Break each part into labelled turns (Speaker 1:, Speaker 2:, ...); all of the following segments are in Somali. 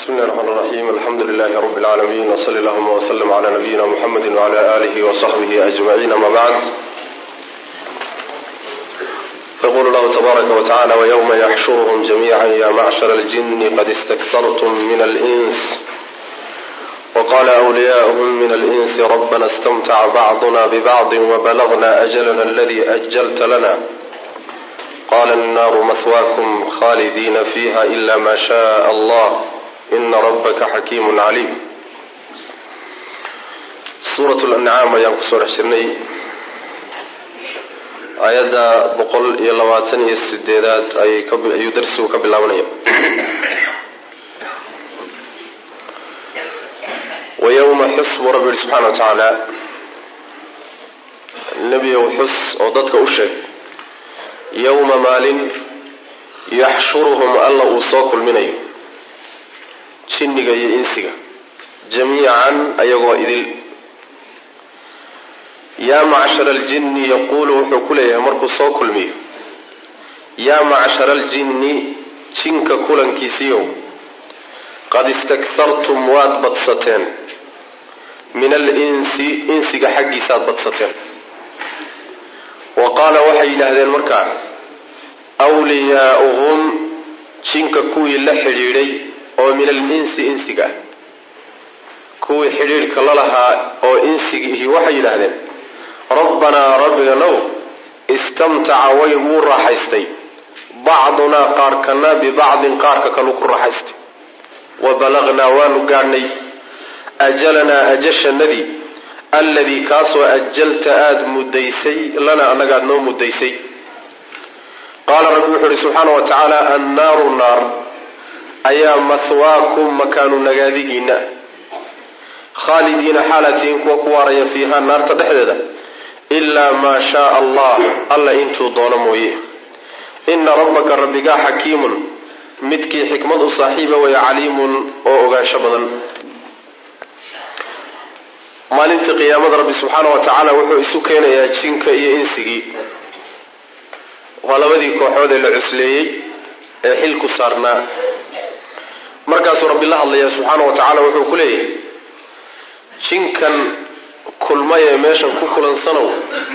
Speaker 1: بسم الله الرحمن الرحيم الحمد لله رب العالمين وصلى اللهم وسلم على نبينا محمد وعلى آله وصحبه أجمعين أما بعد يقول الله تبارك وتعالى ويوم يحشرهم جميعا يا معشر الجن قد استكثرتم من الإنس وقال أولياؤهم من الإنس ربنا استمتع بعضنا ببعض وبلغنا أجلنا الذي أجلت لنا قال النار مثواكم خالدين فيها إلا ما شاء الله إن ربك حكيم عليم سورة الأنعام ayaan kusoo dhex jirnay aayadda boqol iyo labaatan iyo sideedaad ayuu darsigu ka bilaabanaya wayowma xus buu rabbi yihi subxana wa tacaala nebiyow xus oo dadka u sheeg yowma maalin yaxshuruhum alla uu soo kulminayo jinniga iyo insiga jamiican ayagoo idil yaa macshara aljinni yaquulu wuxuu ku leeyahay markuu soo kulmiyo yaa macshara aljinni jinka kulankiisiiyow qad istakhartum waad badsateen min alinsi insiga xaggiisaad badsateen wa qaala waxay yidhaahdeen markaa wliyaauhum jinka kuwii la xidhiidhay oo min alinsi insiga ah kuwii xidhiidhka la lahaa oo insigiihi waxay yidhaahdeen rabbanaa rabbiganow istamtaca way wuu raaxaystay bacdunaa qaarkana bibacdin qaarka kalu ku raaxaystay wa balagnaa waanu gaadhnay ajalanaa ajashanadii alladii kaasoo ajalta aada muddaysay lana annagaad noo muddaysay qaala rabbi wuxuu ihi subxaana wa tacaala annaaru naar ayaa mahwaakum makaanu nagaadigiina khaalidiina xaalatiin kuwa ku waaraya fiiha naarta dhexdeeda ilaa maa shaaa allah alla intuu doono mooye ina rabbaka rabbigaa xakiimun midkii xikmad u saaxiiba waya caliimun oo ogaansho badan maalintii qiyaamada rabbi subxaana wa tacaala wuxuu isu keenayaa jinka iyo insigii waa labadii kooxood ee la cusleeyey ee xil ku saarnaa markaasuu rabbi la hadlaya subxaana wa tacaala wuxuu ku leeyahay jinkan kulmay ee meeshan ku kulansanow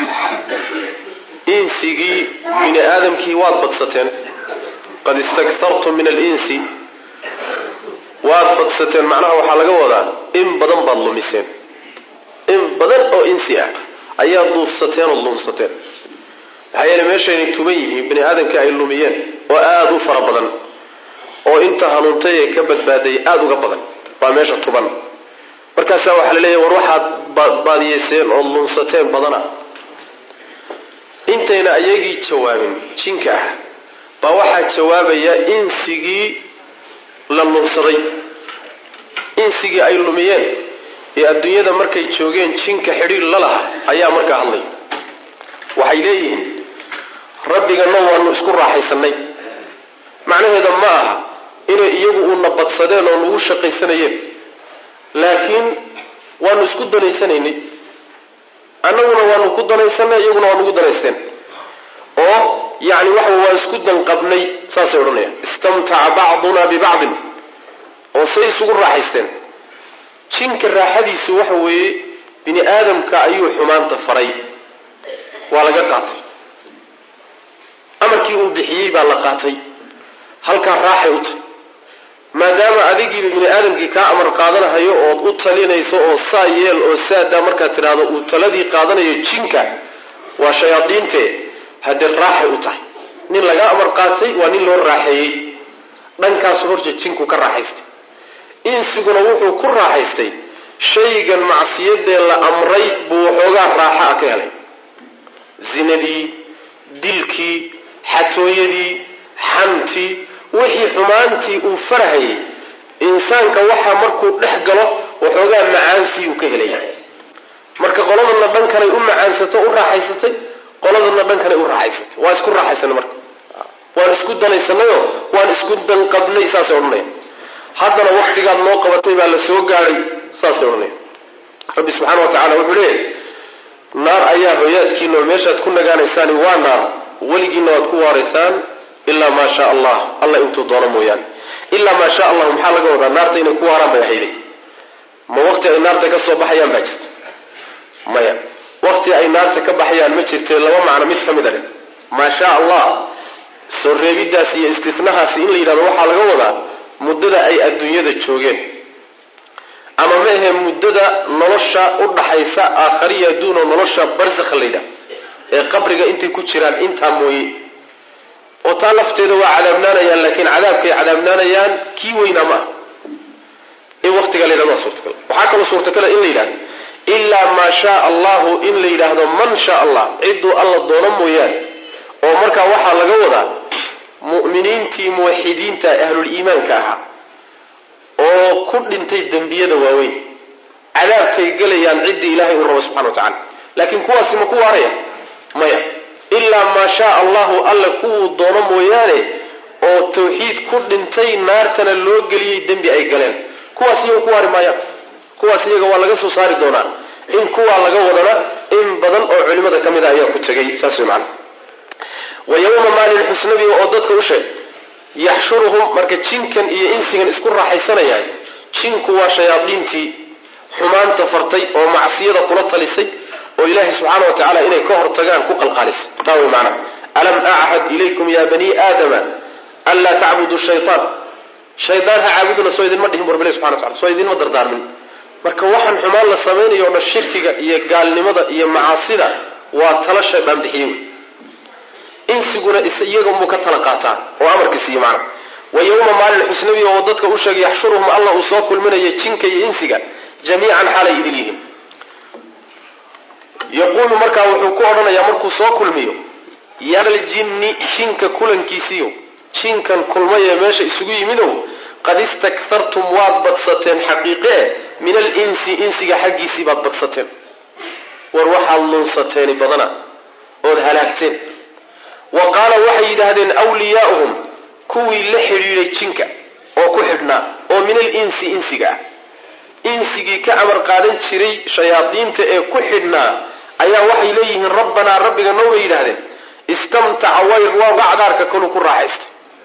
Speaker 1: insigii bini aadamkii waad badsateen qad istakhartum min alinsi waad badsateen macnaha waxaa laga wadaa in badan baad lumiseen in badan oo insi ah ayaad duufsateen ood lumsateen maxaa yeele meeshaynay tuban yihiin bini aadamkii ay lumiyeen oo aada u fara badan oo inta hanuuntay ee ka badbaaday aada uga badan waa meesha tuban markaasaa waxaa la leeyahy war waxaad baadiyeyseen ood lumsateen badana intayna ayagii jawaabin jinka ah baa waxaa jawaabaya insigii la lumsaday insigii ay lumiyeen ee adduunyada markay joogeen jinka xidhiir la laha ayaa markaa hadlay waxay leeyihiin rabbigana waanu isku raaxaysanay macnaheeda ma aha inay iyagu uuna badsadeen oo nagu shaqaysanayeen laakiin waanu isku danaysanaynay annaguna waanu ku danaysanay iyaguna waa nagu danaysteen oo yani waxa waa isku danqabnay saasay odhanayaan istamtaca bacduna bibacdin oo say isugu raaxaysteen jinka raaxadiisu waxa weeye bini aadamka ayuu xumaanta faray waa laga qaatay amarkii uu bixiyey baa la qaatay halkaa raaxay u tahay maadaama adigiiba bini aadamkii kaa amar qaadanahayo ood u talinayso oo saa yeel oo saadaa markaad tidhaahdo uu taladii qaadanayo jinka waa shayaadiinte haddee raaxay u tahay nin laga amar qaatay waa nin loo raaxeeyey dhankaasu horta jinku ka raaxaystay insiguna wuxuu ku raaxaystay shaygan macsiyadee la amray buu waxoogaa raaxa a ka helay zinadii dilkii xatooyadii xantii wixii xumaantii uu farhayay insaanka waxaa markuu dhex galo waxoogaa macaansii uu ka helaya marka qoladana dhankanay u macaansato u raaxaysatay qoladana dhankanay u raaxaysatay waa isku raaxaysanay marka waan isku danaysanayo waan isku danqabnay saasay odhanaya haddana waktigaad noo qabatay baa la soo gaadhay saasay odhanaya rabbi subxaana wa tacala wuxuu leeyahay naar ayaa hoyaadkiina oo meeshaad ku nagaanaysaani waa naar weligiina waad ku waaraysaan ilaa maa shaa allah alla intuu doono mooyaane ilaa maa sha allahu maxaa laga wadaa naarta inay ku waaraan bay ahayday ma waqti ay naarta ka soo baxayaan baa jirta maya waqti ay naarta ka baxayaan ma jirte laba macno mid ka mid a maa sha allah soo reebidaasi iyo istinahaasi in la yidhahdo waxaa laga wadaa muddada ay adduunyada joogeen ama ma ahe muddada nolosha u dhaxaysa aakhariya adduunoo nolosha barsakha la yidhahdo ee qabriga intay ku jiraan intaa mooye oo taa lafteeda waa cadaabnaanayaan laakiin cadaabkay cadaabnaanayaan kii weynaa ma ah in waqtigaa la yidhahdo waa suurtagal waxaa kaloo suurtagala in la yidhahdo ilaa maa shaa allahu in la yidhaahdo man shaa allah cidduu alla doono mooyaane oo markaa waxaa laga wadaa mu'miniintii muwaxidiinta ahluliimaanka ahaa oo ku dhintay dembiyada waaweyn cadaabkay gelayaan ciddii ilaahay uu rabo subxana wa tacala laakiin kuwaasi ma ku waaraya maya ilaa maa shaa allahu alla kuwuu doono mooyaane oo tawxiid ku dhintay naartana loo geliyey dembi ay galeen kuwaas iyaga ku waari maayaan kuwaas iyaga waa laga soo saari doonaa in kuwaa laga wadana in badan oo culimada ka mid a ayaa ku tegay saas way macana wa yowma maalin xusnabiga oo dadka u sheeg yaxshuruhum marka jinkan iyo insigan isku raaxaysanayaan jinku waa shayaadiintii xumaanta fartay oo macsiyada kula talisay oo ilaahay subxaana wa tacaala inay ka hortagaan ku qalqaalisay taa way macana alam achad ilaykum ya bani aadama anlaa tacbudu shayaan shaydaan ha caabuduna soo idinma dhihin burbile subxana wa tacala soo idinma dardaarmin marka waxaan xumaan la samaynayo o dhan shirkiga iyo gaalnimada iyo macaasida waa tala shaydaan bixiye wey insiguna iyaga unbuu ka tala qaataa oo amarka siiye macna wa yowma maalin xusnabiga oo dadka u sheegay yaxshuruhum allah uu soo kulminayo jinka iyo insiga jamiican xaalay idin yihiin yaquulu markaa wuxuu ku odhanayaa markuu soo kulmiyo yaraljinni jinka kulankiisiyo jinkan kulmaye meesha isugu yimidow qad istakhartum waad badsateen xaqiiqee min alinsi insiga xaggiisii baad badsateen war waxaad luunsateeni badana ood halaagteen wa qaala waxay yidhaahdeen wliyaauhum kuwii la xidhiiday jinka oo ku xidhnaa oo min alinsi insiga ah insigii ka amar qaadan jiray shayaadiinta ee ku xidhnaa ayaa waxay leeyihiin rabbanaa rabbiga noo bay yidhaahdeen istamtaca wayr waa gacdaarka kalu ku raaxaystay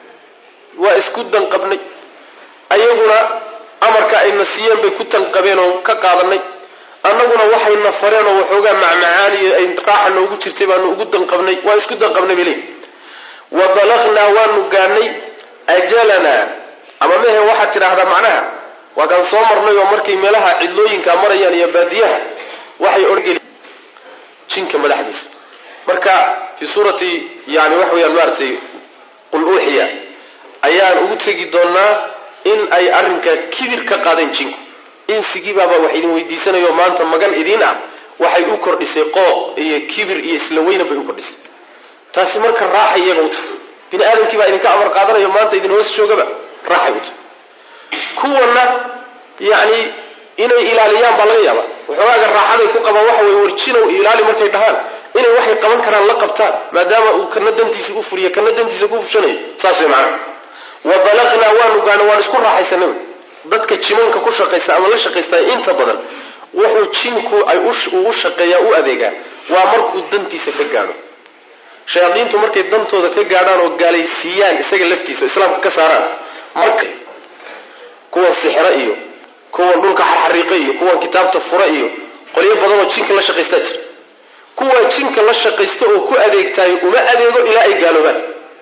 Speaker 1: waa isku danqabnay ayaguna amarka ayna siiyeen bay ku tanqabeen oo ka qaadanay annaguna waxayna fareen oo waxoogaa macmacaaniyo ay raaxa noogu jirtay baanu ugu danqabnay waa isku danqabnay bale wa balagnaa waanu gaadhnay ajalanaa ama mehe waxaad tidhaahdaa macnaha waa kaan soo marnay oo markay meelaha cidlooyinka marayaan iyo baadiyaha waxay orgeli jinka madaxdiisa marka fii suurati yani waxa weyaan maaratay qul uuxiya ayaan ugu tegi doonaa in ay arrinkaa kibir ka qaadeen jinku insigiibaaba wax idin weydiisanayo maanta magan idiin ah waxay u kordhisay qooq iyo kibir iyo isla weynan bay u kordhisay taasi marka raaxay iyaga u tahay bini aadamkii baa idinka amar qaadanayo maanta idin hoos joogaba raaxay u tahay kuwana yacni inay ilaaliyaan baa laga yaaba waxoogaaga raaxaday ku qabaan waxa weye warjinow ilaali markay dhahaan inay waxay qaban karaan la qabtaan maadaama uu kana dantiisa u furiyo kana dantiisa ku fushanayo saas way macana wa balagnaa waanu gaana waan isku raaxaysanay dadka jimanka ku shaqaysta ama la shaqaysta inta badan wuxuu jinku ay uu shaqeeyaa u adeegaa waa markuu dantiisa ka gaadho shayaadiintu markay dantooda ka gaadhaan oo gaalaysiiyaan isaga laftiisa o islaamka ka saaraan marka kuwan sixro iyo kuwan dhulka xarxariiqe iyo kuwan kitaabta fure iyo qolyo badan oo jinka la shaqaystaa jira kuwa jinka la shaqaysta oo ku adeegtaayo uma adeego ilaa ay gaaloobaan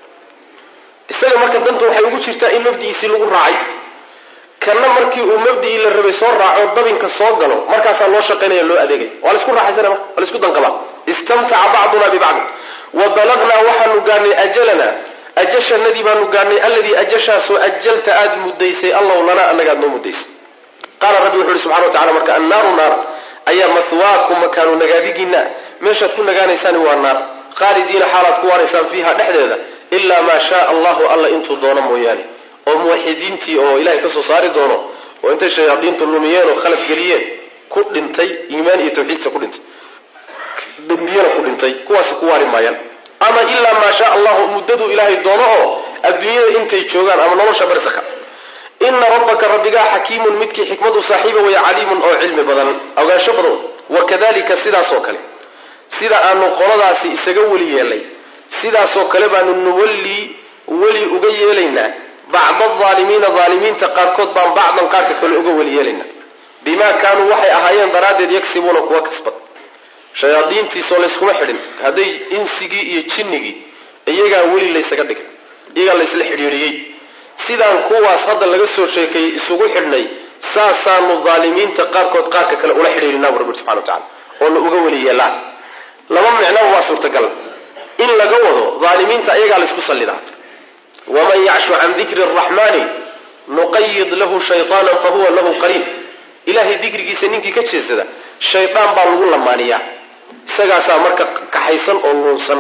Speaker 1: isaga marka danta waxay ugu jirtaa in mabdi'iisii lagu raacay kana markii uu mabdicii la rabay soo raaco dabinka soo galo markaasaa loo shaqaynaya loo adeegay waa laisku raaxaysana marka waa laisku danqabaa istamtaca bacduna bibacdi wa balagnaa waxaanu gaadhnay ajalana ajashanadii baanu gaadhnay alladii ajashaasoo ajalta aada muddaysay allahu lanaa anagaad noo muddaysay qaala rabbi wuxu uhi subxana wa tacala marka annaaru naar ayaa mahwaakum makaanu nagaadigiina meeshaad ku nagaanaysaan waa naar khaalidiina xaalaad ku waaraysaan fiiha dhexdeeda ilaa maa shaa allahu alla intuu doono mooyaane oo muwaxidiintii oo ilahay ka soo saari doono oo intay shayaadiintu lumiyeen oo khalad geliyeen ku dhintay iimaan iyo tawxiidka ku dhintay dembiyana ku dhintay kuwaasi ku waari maayaan ama ilaa maa shaa allahu muddaduu ilaahay doono oo adduunyada intay joogaan ama nolosha barsaka ina rabbaka rabbigaa xakiimun midkii xikmadu saaxiiba waya caliimun oo cilmi badan ogaansho badan wakadalika sidaasoo kale sida aanu qoladaasi isaga weli yeelnay sidaasoo kale baanu nuwallii weli uga yeelaynaa bacda alaalimiina aalimiinta qaarkood baan bacdan qaarka kale uga weli yeelayna bimaa kaanuu waxay ahaayeen daraaddeed yagsibuuna kuwa kasbad shayaadiintiisoo layskuma xidhin hadday insigii iyo jinnigii iyagaa weli laysaga dhigay iyagaa laysla xidhiidhiyey sidaan kuwaas hadda laga soo sheekeeyey isugu xidhnay saasaanu daalimiinta qaarkood qaarka kale ula xidhiidhinaa bu rabbi subxana wa tacala oona uga weli yeelaan laba micnaba waa suurtagal in laga wado daalimiinta iyagaa laysku sallidaa waman yacshu can dikri araxmaani nuqayid lahu shayطaanan fahuwa lahu qariin ilahay dikrigiisa ninkii ka jeesada shaydaan baa lagu lamaaniyaa isagaasaa marka kaxaysan oo luunsan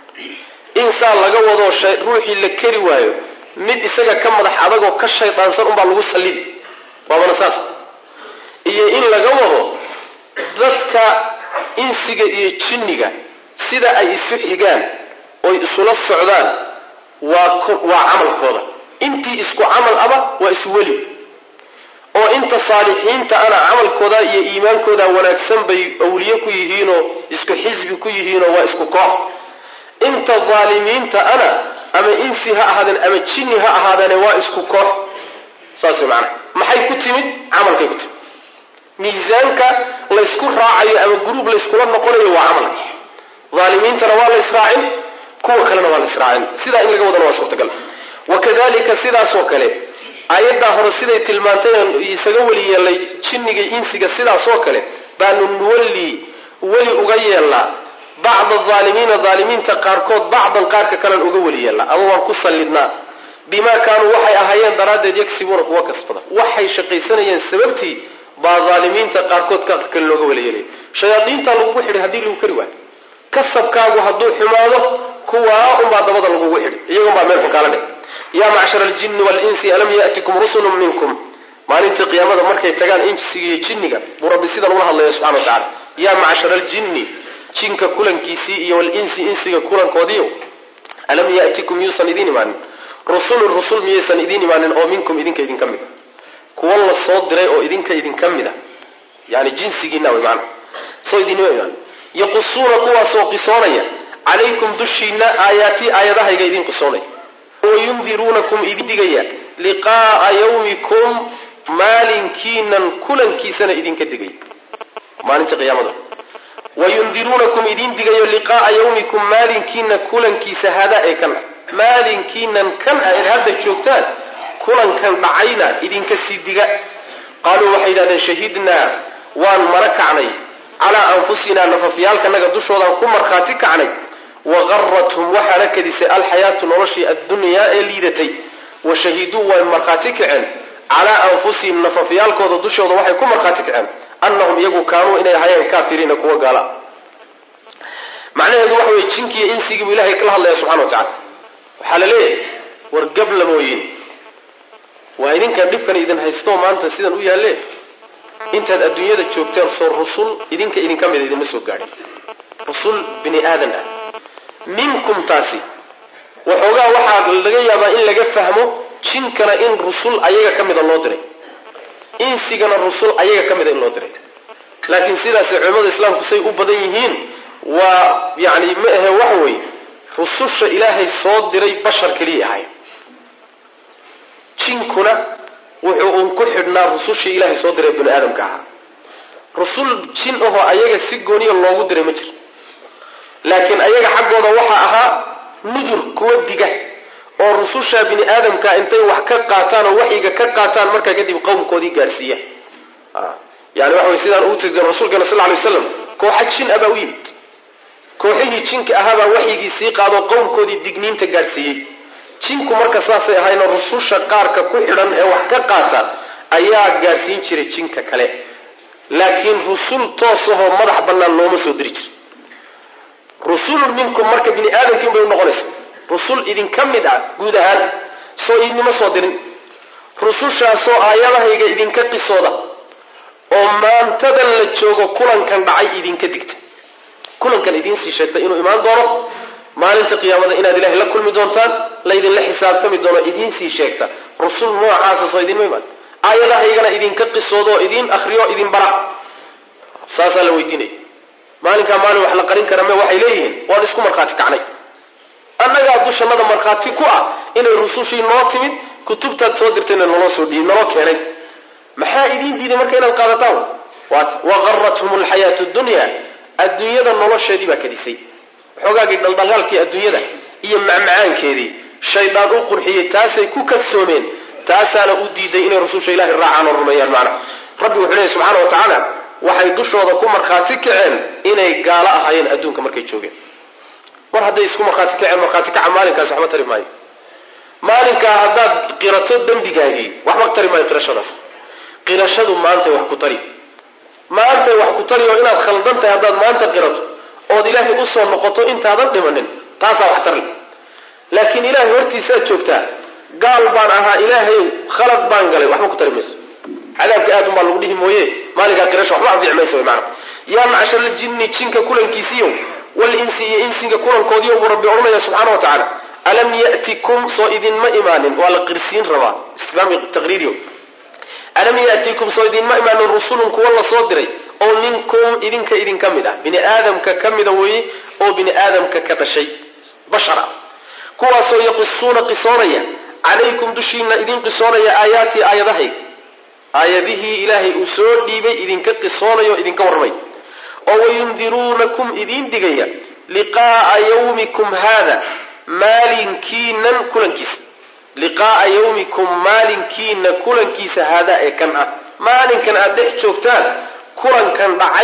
Speaker 1: in saa laga wado ruuxii la keri waayo mid isaga ka madax adagoo ka shaydaansan unbaa lagu sallidi waabana saas iyo in laga wado dadka insiga iyo jinniga sida ay isu xigaan oy isula socdaan waa waa camalkooda intii isku camal aba waa isweli oo inta saalixiinta ana camalkooda iyo iimaankooda wanaagsan bay awliye ku yihiinoo isku xisbi ku yihiinoo waa isku koox inta daalimiinta ana ama insi ha ahaadeen ama jinni ha ahaadeene waa isku koox saas macana maxay ku timid camalkay ku timid miisaanka laysku raacayo ama gruub layskula noqonayo waa camalka daalimiintana waa la israacin kuwa kalena waa la israacin sidaa in laga wadana waa suurtagal wakadalika sidaasoo kale aayaddaa hore siday tilmaantay isaga weli yeelnay jinniga insiga sidaasoo kale baanu nuwalli weli uga yeelnaa bacda aalimiina aalimiinta qaarkood bacdan qaarka kalean uga weli yeelnaa ama waan ku sallidnaa bimaa kaanuu waxay ahaayeen daraaddeed yagsibuuna kuwa kasbada waxay shaqaysanayeen sababtii baa aalimiinta qaarkood qaarka kale looga weli yeelaya shayaadiinta lagugu xidhay haddii lagu kari waayo kasabkaagu hadduu xumaado kuwaa unbaa dabada lagugu xidhi iyagunbaa meel xukaala dheh yaa macshara aljinni waalinsi alam ya'tikum rusulun minkum maalintii qiyaamada markay tagaan insiga iyo jinniga buu rabbi sidan ula hadlaya subxana wa tacala yaa macshara aljinni jinka kulankiisii iyo walinsi insiga kulankoodiiyo alam ya'tikum yuusan idiin imaanin rusulun rusul miyaysan idiin imaanin oo minkum idinka idinka mid a kuwa la soo diray oo idinka idinka mid a yani jinsigiina way maana soo idinima imaanin yaqusuuna kuwaasoo qisoonaya calaykum dushiina aayaatii aayadahayga idin qisoonaya wayundiruunakum idin digaya liqaaa yawmikum maalinkiinan kulankiisana idinka digaya maalinta qiyaamada wayundiruunakum idin digayo liqaaa yawmikum maalinkiina kulankiisa hadaa ee kan maalinkiinan kan a eed hadda joogtaan kulankan dhacayna idinka sii diga qaaluu waxay yidhahdeen shahidnaa waan mara kacnay calaa anfusinaa nafafyaalkanaga dushoodaan ku markhaati kacnay wagarathum waxaana kadisay alxayaatu noloshii addunyaa ee liidatay wa shahiduu way markhaati kaceen calaa anfusihim nafafyaalkooda dushooda waxay ku markhaati kaceen annahum iyagu kaanuu inay ahaayeen kaafiriina kuwa gaala macnaheedu waxa weye jinkiiyo insigii buu ilahay kala hadlaya subxana wa tacala waxaa la leeyahay war gabla mooyin waa idinkan dhibkan idin haysto maanta sidan u yaalle intaad adduunyada joogteen soo rusul idinka idinka mida idinma soo gaadhin rusul bini aadan ah minkum taasi waxoogaa waxaa laga yaabaa in laga fahmo jinkana in rusul ayaga ka mida loo diray insigana rusul ayaga ka mida in loo diray laakiin sidaasay culimmada islaamku say u badan yihiin waa yani ma ahe waxa weeye rususha ilaahay soo diray bashar keliya ahay jinkuna wuxuu uun ku xidhnaa rusushii ilaahay soo diray bini aadamka ahaa rusul jin ahoo ayaga si gooniya loogu diray ma jiro laakiin ayaga xaggooda waxaa ahaa nudur kuwa diga oo rususha bini aadamka intay wax ka qaataan oo waxyiga ka qaataan markaa kadib qowmkoodii gaarsiiya yani waxa way sidaan ugu tegi rasuulkeena sal lay waslam kooxa jin abaa u yimid kooxihii jinka ahaabaa waxyigii sii qaadoo qowmkoodii digniinta gaarsiiyey jinku marka saasay ahayna rususha qaarka ku xidhan ee wax ka qaata ayaa gaarsiin jiray jinka kale laakiin rusul toosahoo madax bannaan looma soo diri jira rusulun minkum marka bini aadamkiin bay unoqonaysa rusul idinka mid ah guud ahaan soo idinma soo dirin rusushaasoo aayadahayga idinka qisooda oo maantadan la joogo kulankan dhacay idinka digta kulankan idiinsii sheegtay inuu imaan doono maalinta qiyaamada inaad ilahay la kulmi doontaan laydinla xisaabtami doono idiinsii sheegta rusul noocaasa soo idinma imaan aayadahaygana idinka qisooda oo idiin akriyo idin bara saasaa la weydiinaya maalinkaa maalin wax la qarin kara me waxay leeyihiin waan isku markhaati kacnay annagaa dushannada markhaati ku ah inay rusushii noo timid kutubtaad soo dirtayna naloo soo dhiib naloo keenay maxaa idiin diiday marka inaad qaadataan waat waqarathum alxayaatu dunya adduunyada nolosheedii baa kadisay xoogaagii dhaldhalaalkii adduunyada iyo macmacaankeedii shaydaan u qurxiyey taasay ku kadsoomeen taasaana u diiday inay rususha ilahay raacaan oo rumeeyaan macna rabbi wuxuu leeyahy subxaana wa tacaala waxay dushooda ku markhaati kaceen inay gaalo ahaayeen adduunka markay joogeen mar hadday isku markhaati kaceen markhaati kaca maalinkaas waxba tari maayo maalinkaa haddaad qirato dembigaagii waxba tari maayo qirashadaas qirashadu maantay wax ku tari maantay wax ku tari oo inaad khaldan tahay haddaad maanta qirato ood ilaahay usoo noqoto intaadan dhimanin taasaa wax tarle laakiin ilaahay hortiisaad joogtaa gaal baan ahaa ilaahayow khalad baan galay waxba ku tari mayso cadaabka aad unbaa lagu dhihi mooye maalinkaa qirasho waxba anfici mayso wy maana yaa macshar ljinni jinka kulankiisiyo walinsi iyo insiga kulankoodiyo buu rabbi odhanaya subxaana wa tacaala alam yatikum soo idinma imaanin waa la qirsiin rabaa istifhaam taqriiriyo alam yatikum soo idinma imaanin rusulun kuwa la soo diray oo minkum idinka idinka mid ah bini aadamka ka mida weeye oo bini aadamka ka dhashay bashar ah kuwaasoo yaqisuuna qisoonaya calaykum dushiina idin qisoonaya aayaatii aayadahayga aayadihii ilaahay uu soo dhiibay idinka qisoonayo idinka warramay oo wayundiruunakum idiin digaya liqaaa yawmikum haada maalinkiinan kulankiisa liqaaa yawmikum maalinkiina kulankiisa haadaa ee kan ah maalinkan aad dhex joogtaan kulankan dhacay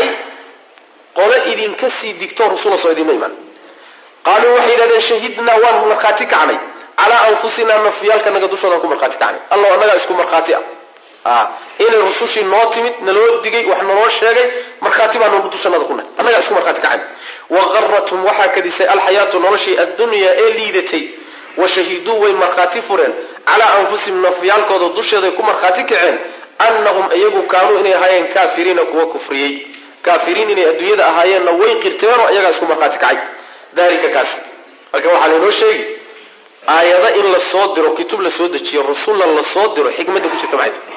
Speaker 1: qole idinka sii digto rasula soo idinma imaan qaaluu waxay yidhahdeen shahidnaa waan markhaati kacnay calaa anfusinaa nafyaalkanaga dushoodan ku markhaati kacnay allow annagaa isku markhaati ah inay rusushii noo timid naloo digay wax naloo sheegay markhaati baanu dushanada ku nahay annagaa isku markhaati kacayn waqarathum waxaa kadisay alxayaatu noloshii addunyaa ee liidatay wa shahiduu way markhaati fureen calaa anfusihim nafyaalkooda dusheeday ku markhaati kaceen annahum iyagu kaanuu inay ahaayeen kaafiriina kuwa kufriyey kaafiriin inay adduunyada ahaayeenna way qirteenoo iyagaa isku markhaati kacay dalika kaas marka waxaa laynoo sheegi aayado in la soo diro kutub la soo dejiyo rusulna la soo diro xikmadda ku jirta maxay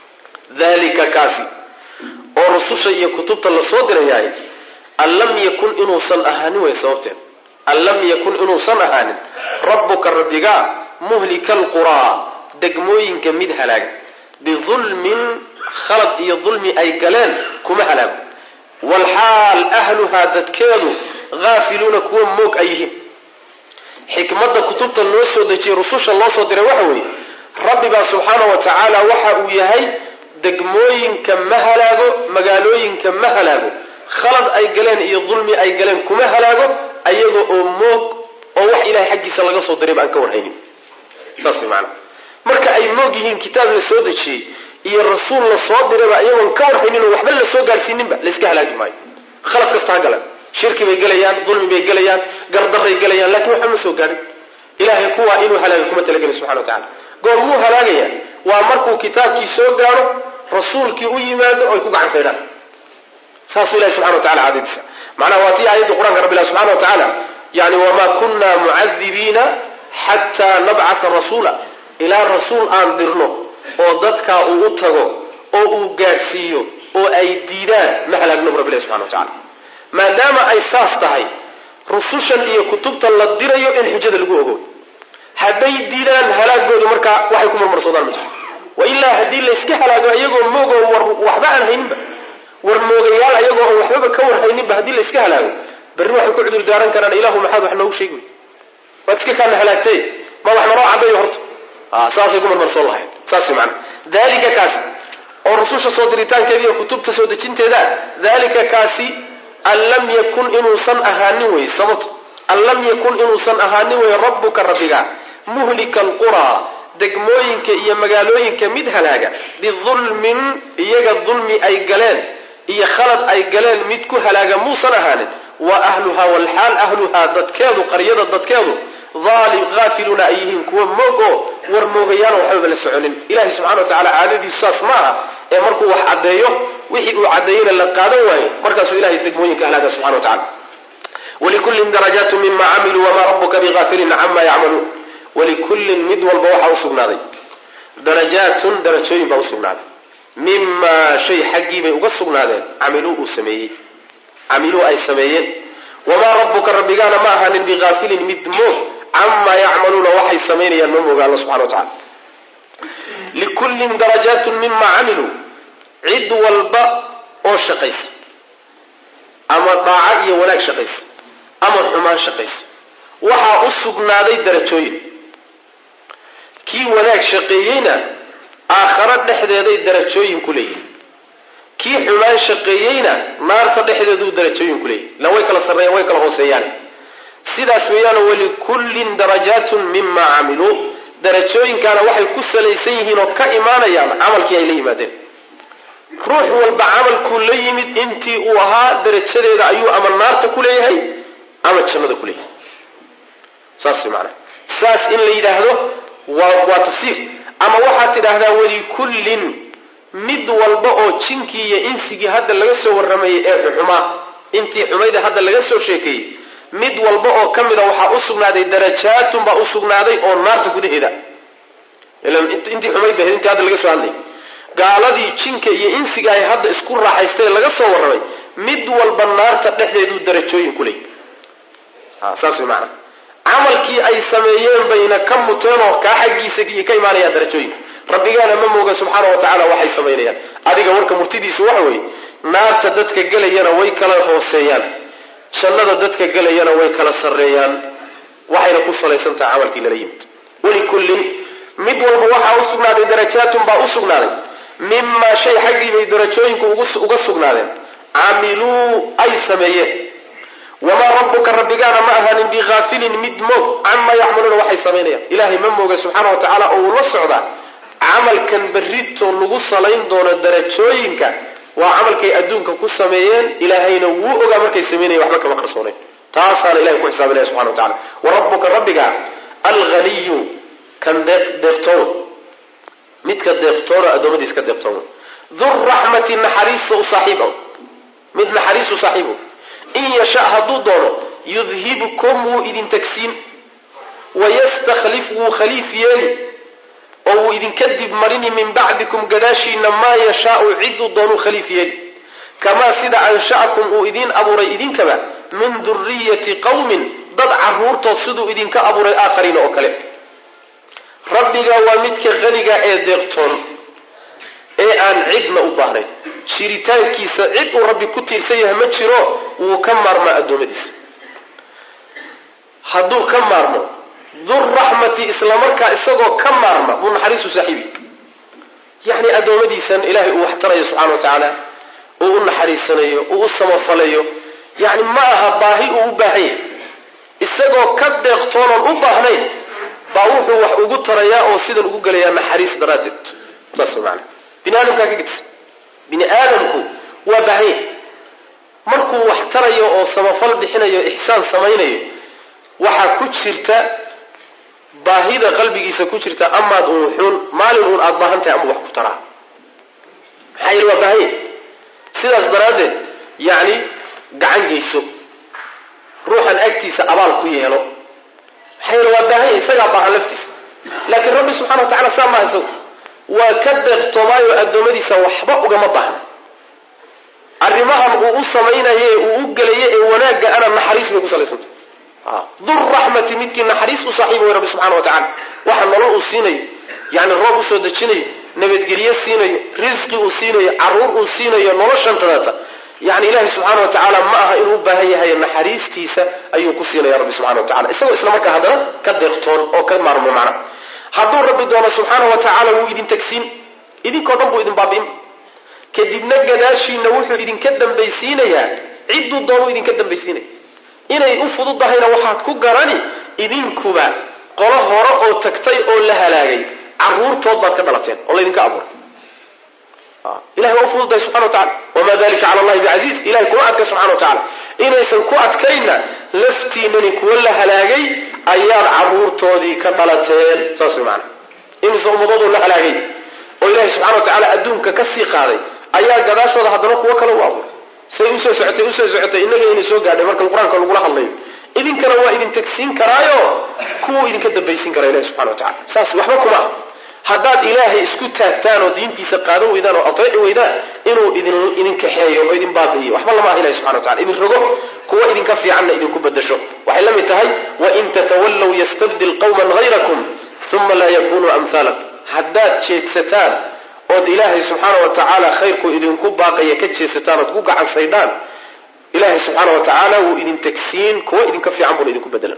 Speaker 1: dalika kaasi oo rususha iyo kutubta la soo dirayahay an lam yakun inuusan ahaanin way sababteed an lam yakun inuusan ahaanin rabbuka rabbigaa muhlika alquraa degmooyinka mid halaaga bidulmin khalad iyo dulmi ay galeen kuma halaago walxaal ahluhaa dadkeedu haafiluuna kuwa moog ay yihiin xikmadda kutubta loo soo dejiyey rususha loo soo diray waxa weeye rabbibaa subxaana wa tacaala waxa uu yahay degmooyinka ma halaago magaalooyinka ma halaago khalad ay galeen iyo dulmi ay galeen kuma halaago ayaga oo moog oo wax ilahay xaggiisa laga soo dirayba aan ka warhaynin saas way maanaa marka ay moog yihiin kitaab la soo dejiyey iyo rasuul la soo dirayba iyagoon ka warhaynin oo waxba la soo gaarsiininba layska halaagi maayo khalad kasta ha galan shirki bay gelayaan dulmi bay gelayaan gardaray gelayaan lakin waxba ma soo gaadhin ilahay kuwaa inuu halaaga kuma talagelin subxana wa tacala goormuu halaagaya waa markuu kitaabkii soo gaadho rasuulkii u yimaado o ay ku gacan saydhaan saasuu ilahi subxana wa tacala caadadiisa macnaha waa tii aayadda qur-aanka rabbi ilah subxana wa tacaala yani wamaa kunna mucadibiina xataa nabcata rasuula ilaa rasuul aan dirno oo dadkaa uu u tago oo uu gaadhsiiyo oo ay diidaan ma halaagnobu rabbi ilahi subxana wa tacala maadaama ay saas tahay rusushan iyo kutubta la dirayo in xujada lagu ogo hadday diidaan halaagoodu markaa waxay ku marmarsoodaan ma jirto wa ilaa haddii layska halaago iyagoo moogoo war waxba aan hayninba war moogayaal ayagoo aan waxbaba ka warhayninba haddii layska halaago berri waxay ku cudur daaran karaan ilahu maxaad wax noogu sheegi wey waad iska kaana halaagtay ma wax naloo cabeeyo horta saasay ku marmarsoon lahayd saas way macana dalika kaasi oo rususha soo diritaankeeda iyo kutubta soo dejinteeda dalika kaasi an lam yakun inuusan ahaanin wey sababto an lam yakun inuusan ahaanin wey rabbuka rabbiga muhlika alquraa degmooyinka iyo magaalooyinka mid halaaga bidulmin iyaga dulmi ay galeen iyo khalad ay galeen mid ku halaaga muusan ahaanin wa ahluhaa walxaal ahluhaa dadkeedu qaryada dadkeedu aalim haafiluuna ay yihiin kuwa moog oo war moogayaano waxbaba la soconin ilahi subxana wa tacala caadadiisu saas ma aha ee markuu wax caddeeyo wixii uu caddeeyeyna la qaadan waayo markaasuu ilahay degmooyinka halaaga subxana wa tacala walikullin darajaatu mima camiluu wamaa rabuka bigaafilin cama yacmaluun walikullin mid walba waxaa usugnaaday darajaatun darajooyin baa usugnaaday mimaa shay xaggii bay uga sugnaadeen camiluu uu sameeyey camiluu ay sameeyeen wamaa rabbuka rabbigaana ma ahaanin bigaafilin mid moog camaa yacmaluuna waxay samaynayaan ma mooga alla subxana wa tacala likullin darajaatun mima camiluu cid walba oo shaqaysa ama daaco iyo wanaag shaqaysa ama xumaan shaqaysa waxaa u sugnaaday darajooyin kii wanaag shaqeeyeyna aakharo dhexdeeday darajooyin ku leeyihin kii xumaan shaqeeyeyna naarta dhexdeeduu darajooyin ku leeyihin ila way kala sarreeyaan way kala hooseeyaan sidaas weeyaan walikullin darajaatun mima camiluu darajooyinkaana waxay ku salaysan yihiin oo ka imaanayaan camalkii ay la yimaadeen ruux walba camalkuu la yimid intii uu ahaa darajadeeda ayuu ama naarta ku leeyahay ama jannada ku leeyahay saas maanaa saas in la yidhaahdo waa waa tafsiir ama waxaad tidhaahdaa walikullin mid walba oo jinkii iyo insigii hadda laga soo warramayay ee xuxumaa intii xumayda hadda laga soo sheekeeyey mid walba oo ka mida waxaa u sugnaaday darajaatun baa u sugnaaday oo naarta gudaheeda intii xumayd ba intii hadda laga soo hadlayay gaaladii jinka iyo insiga ay hadda isku raaxaystay laga soo warramay mid walba naarta dhexdeeduu darajooyin ku leeyay saas way macanaa camalkii ay sameeyeen bayna ka muteen oo kaa xaggiisa ka imaanayaan darajooyinka rabbigaana ma mooga subxaana wa tacaala waxay samaynayaan adiga warka murtidiisu waxa weeye naarta dadka gelayana way kala hooseeyaan jannada dadka gelayana way kala sarreeyaan waxayna ku salaysan tahay camalkii lala yimid walikullin mid walba waxaa u sugnaaday darajaatun baa u sugnaaday mimaa shay xaggii bay darajooyinku uga sugnaadeen camiluu ay sameeyeen wamaa rabbuka rabbigaana ma ahaanin bihaafilin mid moog camaa yacmaluuna waxay samaynayaan ilaahay ma mooga subxaana wa tacaala oo uu la socdaa camalkan berrito lagu salayn doono darajooyinka waa camalkay adduunka ku sameeyeen ilaahayna wuu ogaa markay samaynayan waxba kama qarsoonayn taasaana ilahay ku xisaabinaya subxana wa tacala wa rabbuka rabbiga alghaniyu kan deeqtoon midka deeqtoona addoommadiis ka deeqtoon duraxmati naxariista u saaxiib ah mid naxariis u saaxiibo in yasha hadduu doono yudhibkum wuu idin tagsiin wayastakhlif wuu khaliif yeeli oo wuu idinka dib marini min bacdikum gadaashiina maa yashaau ciduu doonuu khaliif yeeli kamaa sida ansha'akum uu idiin abuuray idinkaba min duriyati qawmin dad carruurtood siduu idinka abuuray aakhariina oo kale rabbiga waa midka haniga ee deeqtoon ee aan cidna u baahnayn jiritaankiisa cid uu rabbi ku tiirsan yahay ma jiro wuu ka maarmaa addoommadiisa hadduu ka maarmo durraxmati islamarkaa isagoo ka maarma buu naxariisu saaxiibi yacni addoommadiisan ilaahay uu wax tarayo subxana wa tacaala uu u naxariisanayo uu u samafalayo yacni ma aha baahi uu u baahan yahay isagoo ka deeqtoonan u baahnayn baa wuxuu wax ugu tarayaa oo sidan ugu gelayaa naxariis daraaddeed saas way macanaa bini aadamkaa ka gedisa bini aadamku waa baahanya markuu wax tarayo oo samafal bixinayo ixsaan samaynayo waxaa ku jirta baahida qalbigiisa ku jirta amaad uun xun maalin uun aada baahan tahay ama wax ku taraa maxaa yeele waa baahanya sidaas daraaddeed yacni gacan geyso ruuxan agtiisa abaal ku yeelo maxaa yeele waa baahanya isagaa baahan laftiisa laakiin rabbi subxana wa tacala saa maaha isagu waa ka deeqtoomaayo addoommadiisa waxba ugama baahna arrimahan uu u samaynayo ee uu u gelayo ee wanaagga ana naxariis bay ku salaysantah durraxmati midkii naxariis u saaxiiba way rabbi subxana wa tacala waxa nolol uu siinayo yacni roob usoo dejinayo nabadgelyo siinayo risqi uu siinayo carruur uu siinayo noloshan tadaata yani ilaahay subxaana wa tacaala ma aha inuu u baahan yahay naxariistiisa ayuu ku siinaya rabbi subxana wa tacala isagoo isla markaa haddana ka deeqtoon oo ka maarmo macna hadduu rabbi doono subxaana wa tacaala wuu idin tagsiin idinkoo dhan buu idin baabi'in kadibna gadaashiina wuxuu idinka dambaysiinayaa cidduu doonuu idinka dambaysiinaya inay u fududahayna waxaad ku garani idinkuba qolo hore oo tagtay oo la halaagay carruurtood baad ka dhalateen oo laydinka abuuray ilahay waa u fududahay subxana wa tacala wamaa dalika cala allahi bicasiiz ilahay kuma adka subxana wa tacala inaysan ku adkayna laftiinani kuwa la halaagay ayaad carruurtoodii ka dhalateen saas way maana imise ummadoodoo la halaagay oo ilahay subxana wa tacaala adduunka ka sii qaaday ayaa gadaashooda haddana kuwo kale u abuuray say usoo socotay usoo socotay innaga inay soo gaadhay marka qur-aanka lagula hadlayo idinkana waa idin tagsiin karaayo kuwuu idinka dambaysiin karaa ilahi subxana wa tacala saas waxba kuma ah haddaad ilaahay isku taagtaan oo diintiisa qaadan weydaan oo ateeci weydaan inuu idin idin kaxeeyo oo idin baabi'iyo waxba lama ah ilahi subxana wa tacala idin rogo kuwa idinka fiicanna idinku bedasho waxay la mid tahay wain tatawallow yastabdil qawman hayrakum uma laa yakunuu amhaalakum haddaad jeedsataan ood ilaahay subxaana wa tacaala khayrku idinku baaqaya ka jeedsataan ood ku gacan saydhaan ilaahay subxaana wa tacaala wuu idin tegsiin kuwa idinka fiican buuna idinku bedelan